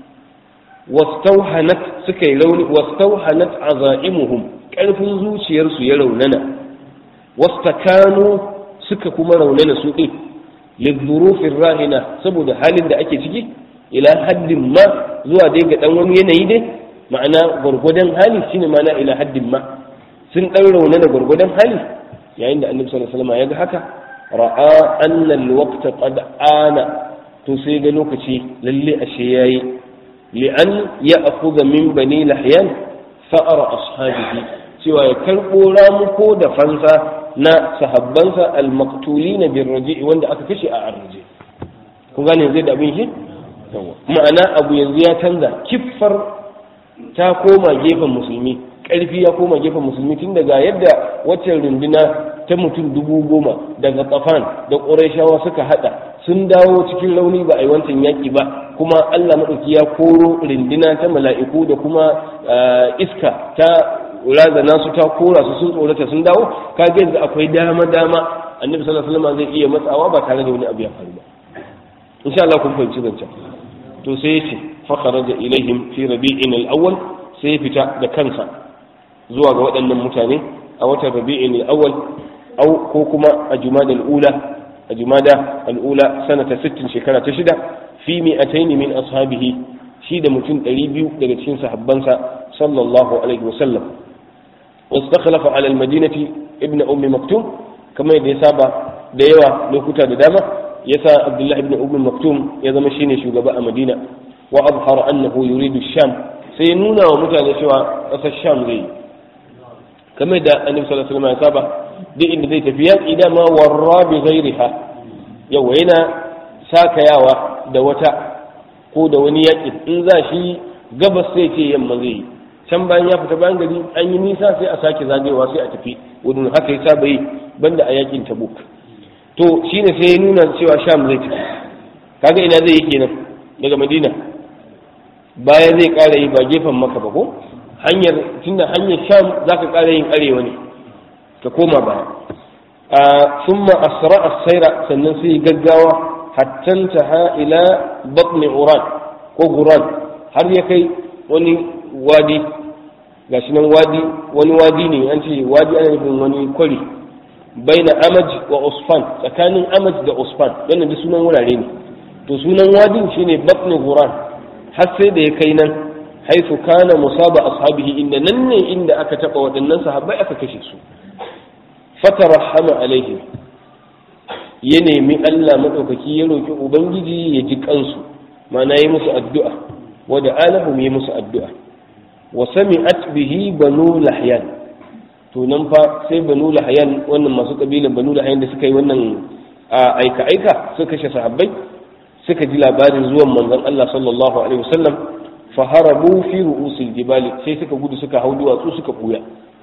wastauhanat suka yi rauni wastauhanat azaimuhum karfin zuciyarsu ya raunana wastakanu suka kuma raunana su din lidhurufir rahina saboda halin da ake ciki ila haddin ma zuwa dai ga dan wani yanayi dai ma'ana gwargwadon hali shine ma'ana ila haddin ma sun dan rauna da gwargwadon hali yayin da annabi sallallahu alaihi wasallam ya ga haka ra'a anna alwaqta qad ana to sai ga lokaci lalle ashe yayi li an ya'khudha min bani lahyan fa'ara ashabihi cewa ya karbo ramuko da fansa na sahabbansa almaktulina bin raji'i wanda aka kashe a arraje kun gane zai da abin shi ma'ana abu yanzu ya canza kiffar ta koma gefen musulmi ƙarfi ya koma gefen musulmi tun daga yadda waccan runduna ta mutum dubu goma daga tsafan da ƙurashawa suka hada sun dawo cikin rauni ba a yi wancan yaƙi ba kuma allah maɗauki ya koro runduna ta mala'iku da kuma iska ta razana su ta kora su sun tsorata sun dawo kaga yanzu akwai dama dama annabi sallallahu alaihi wasallam zai iya matsawa ba tare da wani abu ya faru ba insha Allah kun fahimci zancen to sai ya ce fa kharaja ilaihim fi rabi'in al-awwal sai ya fita da kansa zuwa ga waɗannan mutane a watan rabi'in al-awwal au ko kuma a jumada al-ula a jumada al-ula sanata 60 shekara ta shida fi mi'atayn min ashabihi shi da mutum 200 daga cikin sahabbansa sallallahu alaihi wasallam واستخلف على المدينة ابن أم مكتوم كما يسابع ديوا لوكتا داما يسا عبد الله ابن أم مكتوم يزم شيني شوغباء مدينة وأظهر أنه يريد الشام سينونا ومتى شوى أسا الشام زي كما يدى النبي صلى الله عليه وسلم يسابع دي إن زي تفيات إذا ما ورى بغيرها يو هنا ساك ياوا دوتا ko da wani yaƙi in za shi gabas sai ce yamma zai yi can bayan ya fita bayan gari an yi nisa sai a sake zagayewa sai a tafi wurin haka ya saba yi banda a yakin tabuk to shine sai ya nuna cewa sham zai tafi kaga ina zai yi kenan daga madina baya zai kara yi ba gefen maka ba ko hanyar tunda hanyar sham zaka kara yin arewa ne ka koma baya a summa asra as-sayra sannan sai gaggawa hatta taha ila batni uran ko guran har ya kai wani wadi ga shi nan wadi wani wadi ne an ce wadi ana nufin wani kwari baina amaj wa usfan tsakanin amaj da usfan wannan da sunan wurare ne to sunan wadin shine batni guran har sai da ya kai nan haifu kana musaba ashabihi inda nan ne inda aka taba waɗannan sahabbai aka kashe su fatarahama alaihi ya nemi Allah madaukaki ya roki ubangiji ya ji kansu ma'ana yi musu addu'a wa da alahum yi musu addu'a wa sami'at bihi banu lahyan to nan fa sai banu lahyan wannan masu kabilan banu lahyan da suka yi wannan aika aika suka kashe sahabbai suka ji labarin zuwan manzon Allah sallallahu alaihi wasallam faharabu fi ru'usil jibali sai suka gudu suka hau duwatsu suka buya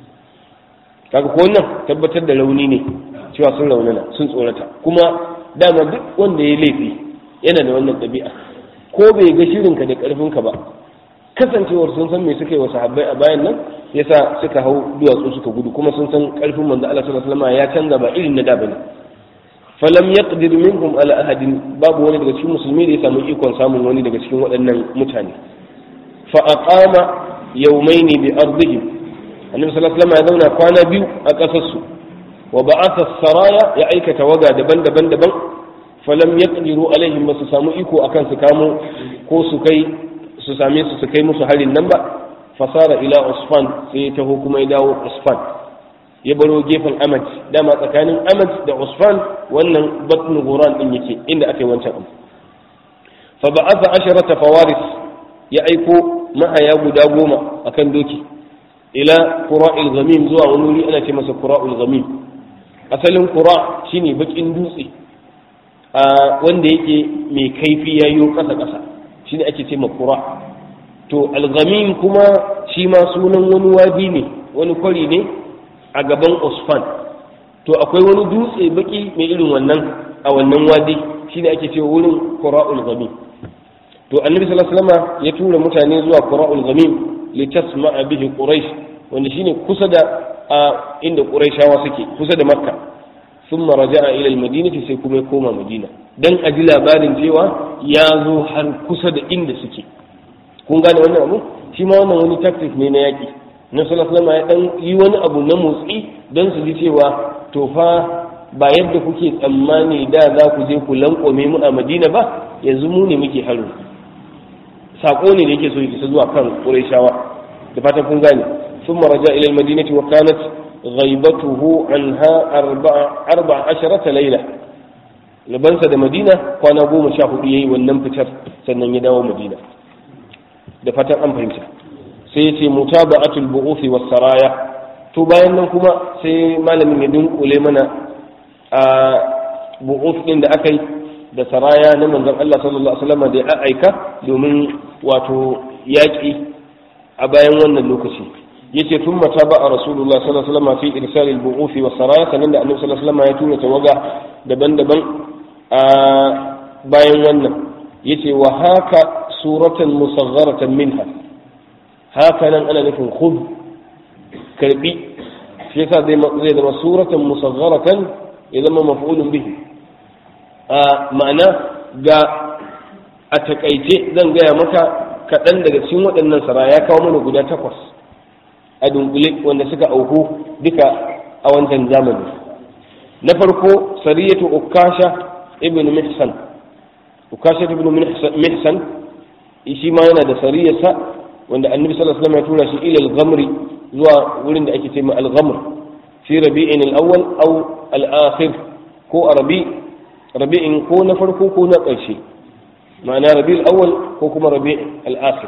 kaga ko wannan tabbatar da rauni ne cewa sun raunana sun tsorata kuma dama duk wanda ya laifi yana da wannan ɗabi'a ko bai ga shirinka da ƙarfinka ba kasancewar sun san me suka yi wa sahabbai a bayan nan yasa suka hau duwatsu suka gudu kuma sun san ƙarfin manzo Allah sallallahu alaihi wasallam ya canza ba irin na da bane falam yaqdir minhum ala ahadin babu wani daga cikin musulmi da ya samu ikon samun wani daga cikin waɗannan mutane fa aqama yawmaini bi ardihim annabi sallallahu alaihi wasallam ya zauna kwana biyu a ƙasar su wa ba'atha saraya ya aikata waga daban-daban daban falam yaqdiru alaihim ba su samu iko akan su kamo ko su kai su same su su kai musu harin nan ba fasara ila usfan sai ya taho kuma ya dawo usfan ya baro gefen amad dama tsakanin amad da usfan wannan batn guran din yake inda aka yi wancan abu fa ba'atha asharata fawaris ya aiko mahaya guda goma akan doki ila qura'il ghamim zuwa wani wuri ana ce masa qura'ul ghamim asalin qura shine bakin dutse wanda yake mai kaifi yayo kasa kasa shine ake ce qura to al-ghamim kuma shi ma sunan wani wadi ne wani kwari ne a gaban usfan to akwai wani dutse baki mai irin wannan a wannan wadi shine ake cewa wurin qura'ul ghamim to annabi sallallahu alaihi wasallam ya tura mutane zuwa qura'ul ghamim litasma'a bihi quraish wanda shine kusa da inda quraishawa suke kusa da makka thumma raja'a ila al-madinati sai kuma ya koma madina dan a ji labarin cewa ya zo har kusa da inda suke kun gane wannan abu shi ma wannan wani tactic ne na yaki na sallallahu ya dan yi wani abu na motsi don su ji cewa to fa ba yadda kuke tsammani da za ku je ku lankwame mu a madina ba yanzu mu ne muke haro sako ne da yake so ya isa zuwa kan qurayshawa da fatan kun gane ثم رجع إلى المدينة وكانت غيبته عنها أربع, أربع عشرة ليلة لبنسى دا مدينة كان أبو مشاهد يي ونم فتر سنن يداو مدينة da fatan an fahimta sai yace mutaba'atul bu'uthi was saraya to bayan nan kuma sai malamin ya dunkule mana a bu'uth din da aka yi da saraya na manzon Allah sallallahu alaihi wasallam da ya aika domin wato yaki a bayan wannan lokaci yace thumma taba'a rasulullah sallallahu alaihi wasallam fi irsal al-bu'uth was saraya sanan da annabi sallallahu alaihi wasallam ya tura tawaga daban-daban a bayan wannan yace wa haka suratan musagharatan minha haka nan ana nufin khud karbi shi yasa zai zama suratan musagharatan ya zama maf'ulun bihi a ma'ana ga a takaice zan gaya maka kaɗan daga cikin waɗannan sara ya kawo mana guda takwas a dunkule wanda suka auku duka a wancan zamani na farko sariyatu ukasha ibn mihsan ukasha ibn mihsan shi ma yana da sariyarsa wanda annabi sallallahu alaihi wasallam ya tura shi ila al-ghamri zuwa wurin da ake ce ma al-ghamr fi rabi'in al-awwal aw al-akhir ko rabi rabi'in ko na farko ko na ƙarshe ma'ana rabi al-awwal ko kuma rabi al-akhir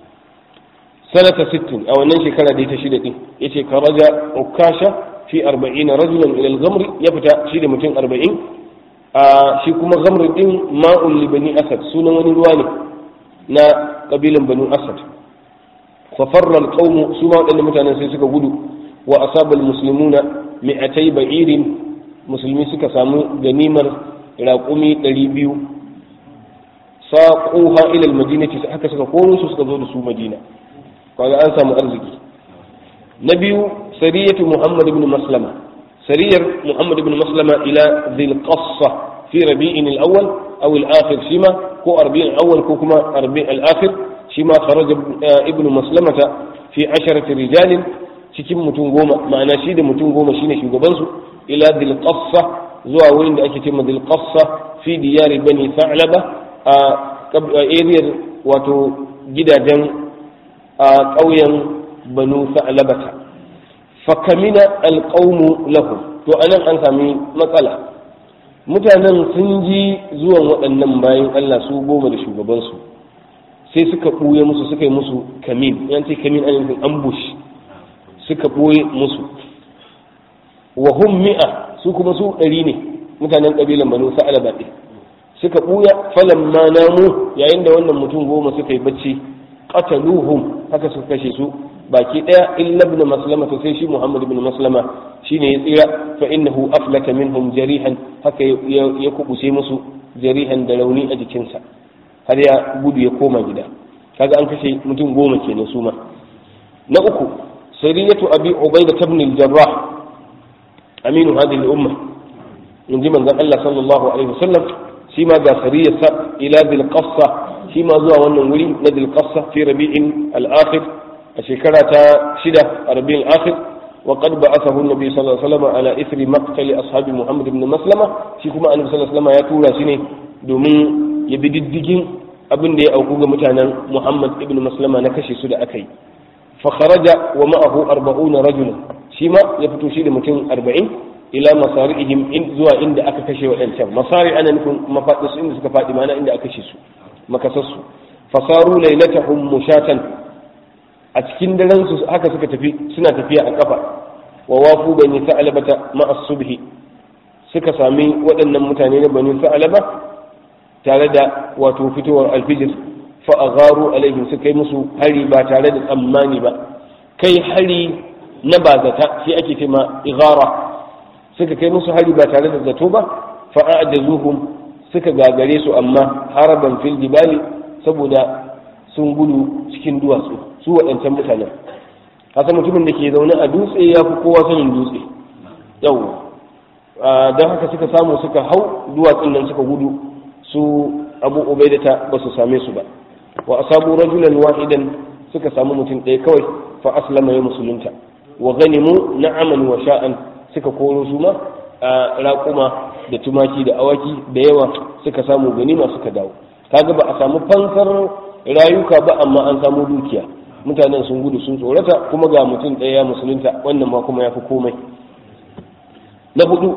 sanata 60 a wannan shekara da ta shida din yace karaja ukasha fi 40 rajulan ila al-ghamri ya fita shi da mutum 40 a shi kuma ghamr din ma'ul li bani asad sunan wani ruwa ne na kabilan banu asad fa farra alqawm su ma wadannan mutanen sai suka gudu wa asabal muslimuna mi'atai ba'irin musulmi suka samu ganimar raƙumi 200 saquha ila almadinati haka suka koro su suka zo da su madina kaga an samu arziki na biyu sariyatu muhammad ibn maslama sariyar muhammad ibn maslama ila dhil qassa fi rabi'in al-awwal aw al-akhir shima ko arba'in awwal ko kuma arba'in al-akhir shi ma kharaja ibnu maslamata fi asharati rijalin cikin mutum goma ma'ana shi da mutum goma shine shugaban su ila dil qassa zuwa wurin da ake cewa dil qassa fi diyari bani sa'laba a area wato gidajen a ƙauyen banu sa'labata fakamina alqawmu lahum to anan an sami matsala mutanen sun ji zuwan waɗannan bayan Allah su goma da shugabansu sai suka ɓuye musu suka yi musu kamin yan ce kamin an yankin ambush suka ɓoye musu wa hum mi'a su kuma su ɗari ne mutanen ƙabilan banu sa'ala baɗe suka ɓuya falan ma namu yayin da wannan mutum goma suka yi bacci qataluhum haka suka kashe su baki daya illa ibn maslama to sai shi muhammad ibn maslama shine ya tsira fa innahu aflata minhum jarihan haka ya kubuce musu jarihan da rauni a jikinsa har ya gudu ya koma gida kaga an kashe mutum goma kenan su ma na uku sariyatu abi ubaida ibn al-jarrah aminu hadhihi al-umma in ji manzon Allah sallallahu alaihi wasallam shi ma ga sariyarsa ila bil qassa shi ma zuwa wannan wuri na bil qassa fi rabi'in al-akhir a shekara ta shida a rabi'in al-akhir wa qad ba'athahu an-nabi sallallahu alaihi wasallam ala ithri maqtal ashabi muhammad ibn maslama shi kuma annabi sallallahu alaihi wasallam ya tura shi ne domin ya bi diddigin abin da ya auku ga mutanen muhammad ibn maslama na kashe su da aka yi fa kharaja wa ma'ahu 40 rajulan shi ma ya fito shi da mutum 40 ila masari'ihim in zuwa inda aka kashe waɗancan masari ana nufin mafaɗi su inda suka faɗi mana inda aka kashe su makasassu fasaru lailatahum mushatan a cikin daren su haka suka tafi suna tafiya a kafa wa wafu bani sa'alabata ma'a subhi suka sami waɗannan mutane na bani sa'alaba tare da wato fitowar alfijir fa agharu alaihim suka yi musu hari ba tare da tsammani ba kai hari na bazata shi ake cewa ighara suka kai musu hari ba tare da zato ba fa'adazuhum suka gagare su amma haraban fil jibali saboda sun gudu cikin duwatsu su waɗancan mutanen haka mutumin da ke zaune a dutse ya fi kowa sanin dutse yau don haka suka samu suka hau duwatsun nan suka gudu su abu ubaidata ba su same su ba wa asabu rajulan wahidan suka samu mutum ɗaya kawai fa aslama ya musulunta wa ganimu na'aman wa sha'an suka koro su ma a raƙuma da tumaki da awaki da yawa suka samu ganima suka dawo kaga ba a samu fansar rayuka ba amma an samu dukiya mutanen sun gudu sun tsorata kuma ga mutum ɗaya musulunta wannan ma kuma ya fi komai na hudu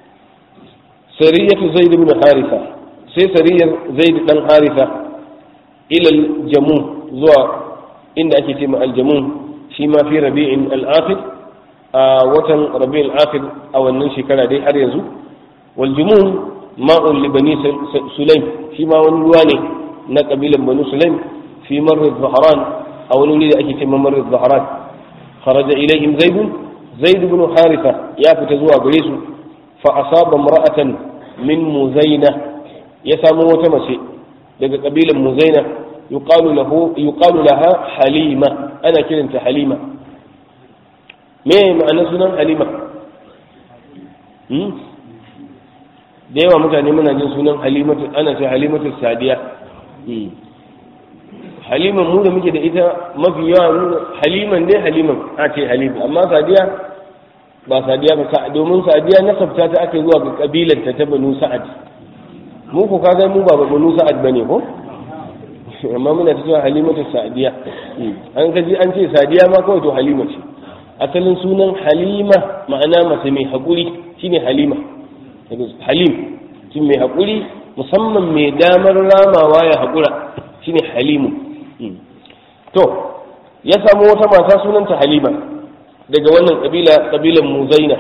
sariyatu zaid ibn harisa sai sariyar zaid dan harisa ilal jamu zuwa inda ake ce ma aljamun shi ma fi rabi'in al-akhir a watan rabi'ul akhir a wannan shekara dai har yanzu wal jumun ma'un li bani sulaim shi ma wani ruwa ne na kabilan bani sulaim fi marri zahran a wani wuri da ake ce marri zahran kharaja ilaihim zaid zaid ibn haritha ya fita zuwa gare su fa asaba imra'atan min muzaina ya samu wata mace daga kabilan muzaina yuqalu lahu yuqalu laha halima ana kiranta halima me ma'anar sunan halima da yawa mutane muna jin sunan halimatu ana ce halimatu sadiya haliman mu da muke da ita mafi yawa haliman ne haliman a ce halima amma sadiya ba sadiya ba domin sadiya nasabta ta ake zuwa ga kabilar ta ta banu sa'ad mu ko kaga mu ba banu sa'ad bane ko amma muna ta cewa halimatu sadiya an kaji an ce sadiya ma kawai to halima ce asalin sunan halima ma'ana mace mai haƙuri shine halima halim shi mai haƙuri musamman mai damar ramawa ya haƙura shine halimu to ya samu wata mata sunanta halima daga wannan ƙabila ƙabilan muzaina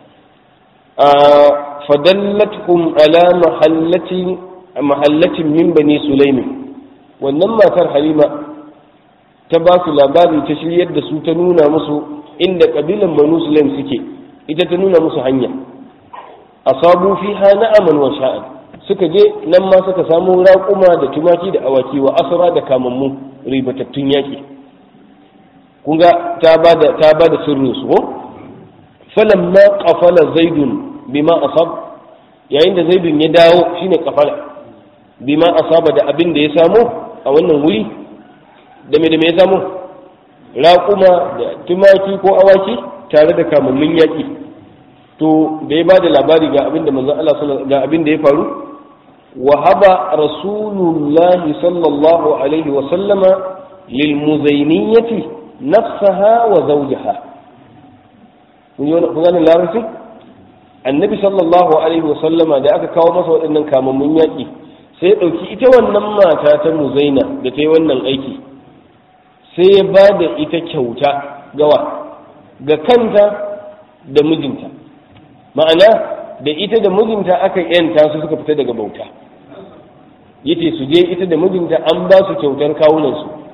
fadallathum ala mahallatin mahallatin min bani sulaimi wannan matar halima ta ba su labari ta shiryar da su ta nuna musu inda kabilan banu sulaim suke ita ta nuna musu hanya asabu fiha na'aman wa sha'an suka je nan ma suka samu raƙuma da tumaki da awaki wa asra da kamammu ribatattun yaƙi kun ga ta bada ta bada sirrin su ko falamma qafala zaidun bima asab yayin da zaidun ya dawo shine qafala bima asaba da abin da ya samu a wannan wuri da me da me ya samu raƙuma da tumaki ko awaki tare da kamammin yaƙi to da ya ba da labari ga abin da manzon Allah ga abin da ya faru wa haba rasulullahi sallallahu alaihi wa sallama lil muzainiyati nafsaha wa zawjaha kun gane larabci annabi sallallahu alaihi wa sallama da aka kawo masa waɗannan kamammin yaƙi sai ya ɗauki ita wannan mata ta muzaina da ta yi wannan aiki sai ya ba da ita kyauta gawa ga kanta da mijinta ma'ana da ita da mijinta aka yanta su suka fita daga bauta yace su je ita da mijinta an ba su kyautar kawunansu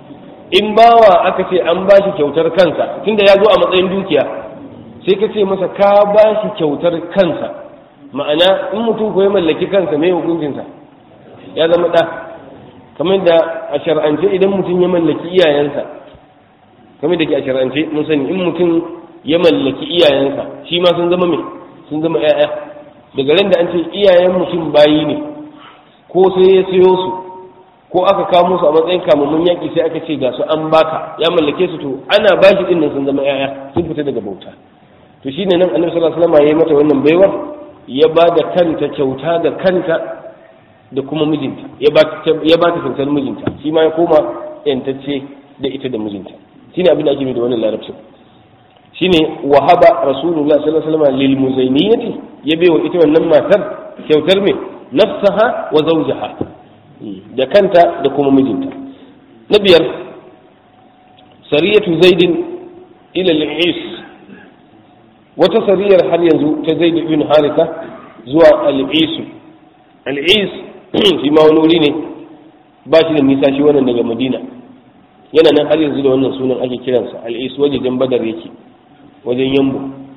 in bawa aka ce an ba shi kyautar kansa tunda ya zo a matsayin dukiya sai ka ce masa ka ba shi kyautar kansa ma'ana in mutum ko ya mallaki kansa mai hukuncinsa ya zama ɗa kamar da a shar'ance idan mutum ya mallaki iyayensa kamar da ke a shar'ance mun sani in mutum ya mallaki iyayensa shi ma sun zama mai sun zama 'ya'ya daga ran da an ce iyayen mutum bayi ne ko sai ya siyo su ko aka kawo musu a matsayin kamammun yaƙi sai aka ce ga su an baka ya mallake su to ana ba shi dinnan sun zama 'ya'ya sun fita daga bauta to shine nan annabi sallallahu alaihi wasallam ya yi mata wannan baiwar ya ba da kanta kyauta da kanta da kuma mijinta ya ba ta kyautar mijinta shi ma ya koma yantacce da ita da mijinta shine abin da ake da wannan larabcin shine wahaba rasulullah sallallahu alaihi wasallam lil muzainiyati ya bai wa ita wannan matar kyautar me nafsaha wa zawjaha da kanta da kuma mijinta na biyar sariyatu zaidin ila al-is wata sariyar har yanzu ta zaid ibn haritha zuwa al-is al-is shi ma wani wuri ne ba shi da nisa shi wannan daga madina yana nan har yanzu da wannan sunan ake kiransa al-is wajen badar yake wajen yambo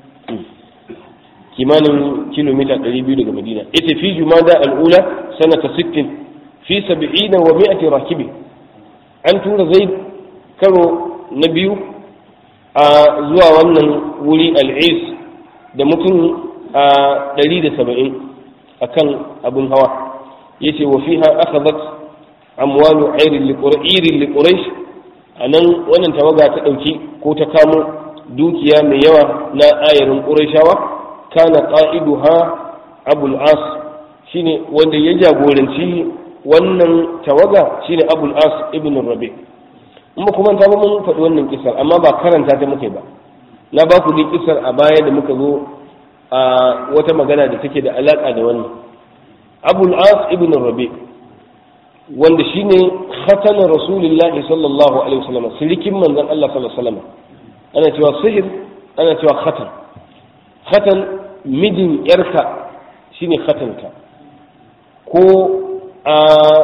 kimanin kilomita 200 daga madina ita fi jumada al'ula sanata 60 fi 70 wa 100 rakibi an tura zai karo na biyu a zuwa wannan wuri al'is da mutum a 170 a kan abin hawa ya ce wa fiha akhadhat amwalu irin liquraish a nan wannan tawaga ta ɗauki ko ta kamo dukiya mai yawa na ayarin ƙurashawa kana ƙa'iduha abul as shine wanda ya jagoranci wannan tawaga shine abul as ibn rabi in ba kuma ta ba mun faɗi wannan kisar amma ba karanta ta muke ba na ba ku dai kisar a baya da muka zo a wata magana da take da alaƙa da wannan abul as ibn rabi wanda shine khatanar rasulullahi sallallahu alaihi wasallam sirikin manzon Allah sallallahu alaihi wasallam ana cewa sihir ana cewa khatan khatan mijin yarka shine khatanka ko a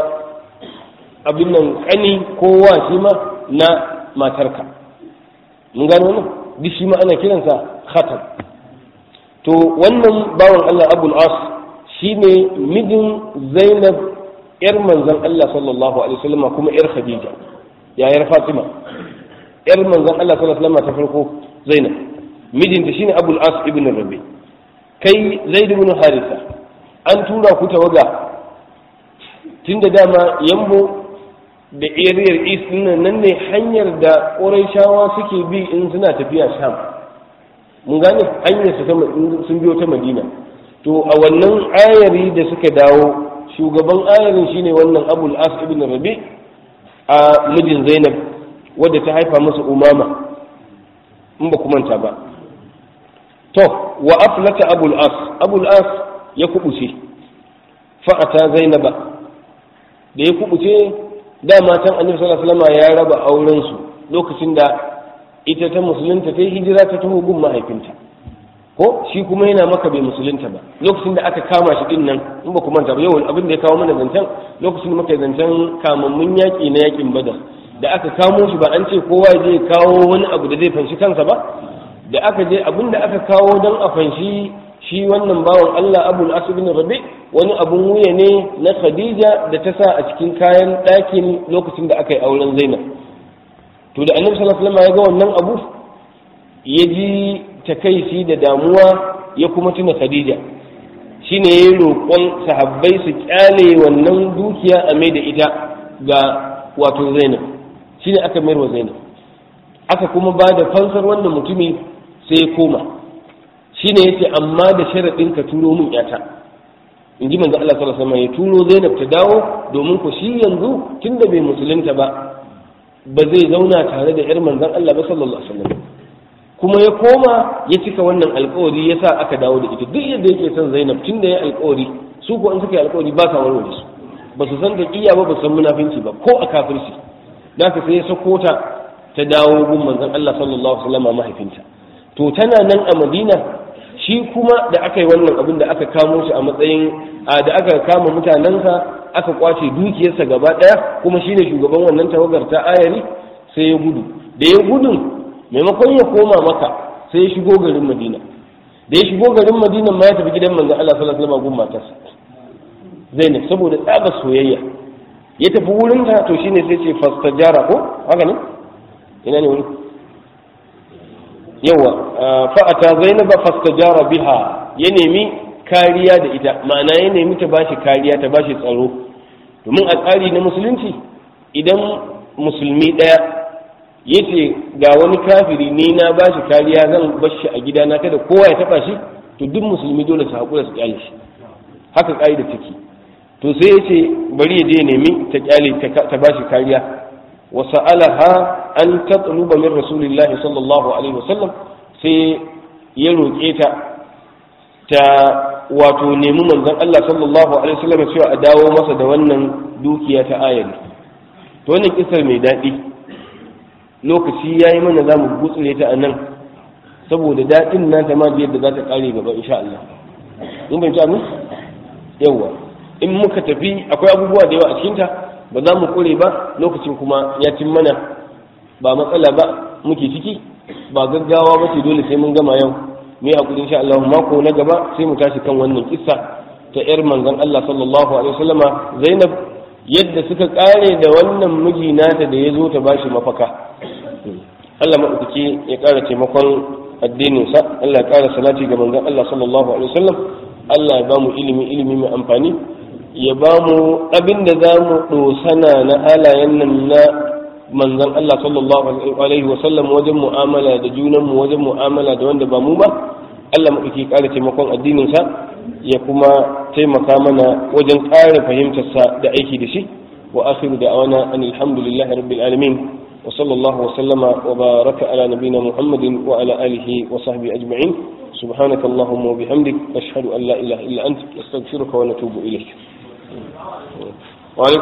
abin nan kani ko wa shi ma na matarka mun gano wannan duk shi ma ana kiransa khatan to wannan bawan Allah abul as shine mijin zainab yar manzon Allah sallallahu alaihi wasallam kuma yar khadija yayar fatima yar manzon Allah sallallahu alaihi wasallam ta farko Zainab mijinta shine Abul As ibn Rabi kai Zaid ibn Haritha an tura ku tawaga tunda dama yambo da ariyar East nan nan ne hanyar da Qurayshawa suke bi in suna tafiya Sham mun gane hanyar su sun biyo ta Madina to a wannan ayari da suka dawo shugaban ayarin shine wannan Abul As ibn Rabi a mijin Zainab wadda ta haifa masa umama in ba manta ba to wa aflata abul as abul as ya kubuce fa'ata zainaba da ya kubuce da matan annabi sallallahu alaihi wasallam ya raba auren su lokacin da ita ta musulunta ta yi hijira ta taho gun mahaifinta ko shi kuma yana maka bai musulunta ba lokacin da aka kama shi din nan in ba manta ba yau abin da ya kawo mana zancen lokacin da muka zancen kamammun yaƙi na yaƙin badar da aka kamo shi ba an ce kowa je kawo wani abu da zai fanshi kansa ba da aka je abin da aka kawo don a fanshi shi wannan bawan Allah abul asibin rabi wani abun wuya ne na khadija da ta sa a cikin kayan ɗakin lokacin da aka yi auren zainab to da annabi sallallahu alaihi wasallam ya ga wannan abu ya ji takaici da damuwa ya kuma tuna khadija shine ya roƙon sahabbai su kyale wannan dukiya a mai da ita ga wato zainab shine aka mayar wa zainab aka kuma ba da fansar wannan mutumi sai ya koma shine yace amma da sharaɗin ka turo min yata in ji manzo Allah sallallahu alaihi wasallam ya turo zainab ta dawo domin ko shi yanzu tunda bai musulunta ba ba zai zauna tare da yar manzon Allah ba sallallahu alaihi wasallam kuma ya koma ya cika wannan alkawari ya sa aka dawo da ita duk yadda yake son zainab tunda ya alkawari su ko in suka yi alkawari ba sa warware su ba su san taqiya ba ba su san munafinci ba ko a kafirci da ka sai ya sako ta ta dawo gun manzon Allah sallallahu alaihi wasallam mahaifinta to tana nan a Madina shi kuma da aka yi wannan abin da aka kamo shi a matsayin da aka kama mutanensa aka kwace dukiyarsa gaba daya kuma shine shugaban wannan tawagar ta ayari sai ya gudu da ya gudun maimakon ya koma maka sai ya shigo garin madina da ya shigo garin madina ma ya tafi gidan manzon Allah sallallahu alaihi wasallam gun matarsa Zainab saboda tsaba soyayya ya tafi wurin ta to shine sai ce fastajara ko haka ne ina ne wuri yawa fa'ata zainaba fastajara biha ya nemi kariya da ita ma'ana ya nemi ta bashi kariya ta bashi tsaro domin a tsari na musulunci idan musulmi ɗaya ya ce ga wani kafiri ni na bashi kariya zan bashi a gidana kada kowa ya taba shi to duk musulmi dole su haƙura su kyale shi haka ƙa'ida take to sai ya ce bari ya je ya nemi ta kyale ta bashi kariya wa sa'alaha an tatluba min rasulillahi sallallahu alaihi wasallam sai ya roƙe ta ta wato nemi manzon Allah sallallahu alaihi wasallam cewa a dawo masa da wannan dukiya ta ayari to wannan kisar mai daɗi lokaci yayi mana zamu gutsure ta anan saboda daɗin nan ta ma yadda za ta ƙare gaba insha Allah in ban ci amin yawa in muka tafi akwai abubuwa da yawa a cikinta ba za mu kure ba lokacin kuma ya cin mana ba matsala ba muke ciki ba gaggawa ba ce dole sai mun gama yau mai hakuri insha Allah mako na gaba sai mu tashi kan wannan kissa ta yar manzon Allah sallallahu alaihi wasallama Zainab yadda suka kare da wannan miji nata da ya zo ta bashi mafaka Allah madaukaki ya kara taimakon addinin sa Allah ya kara salati ga manzon Allah sallallahu alaihi wasallam Allah ya bamu ilimi ilimi mai amfani ya bamu abin da za mu dosana na halayen nan na manzon Allah sallallahu alaihi wasallam wajen mu'amala da junanmu wajen mu'amala da wanda ba mu ba Allah mu ke ƙara taimakon addinin sa ya kuma taimaka mana wajen ƙara fahimtar sa da aiki da shi wa akhiru da'wana an alhamdulillahi rabbil alamin wa sallallahu wa sallama wa baraka ala nabiyyina muhammadin wa ala alihi wa sahbihi ajma'in سبحانك اللهم وبحمدك أشهد أن لا إله إلا أنت أستغفرك ونتوب إليك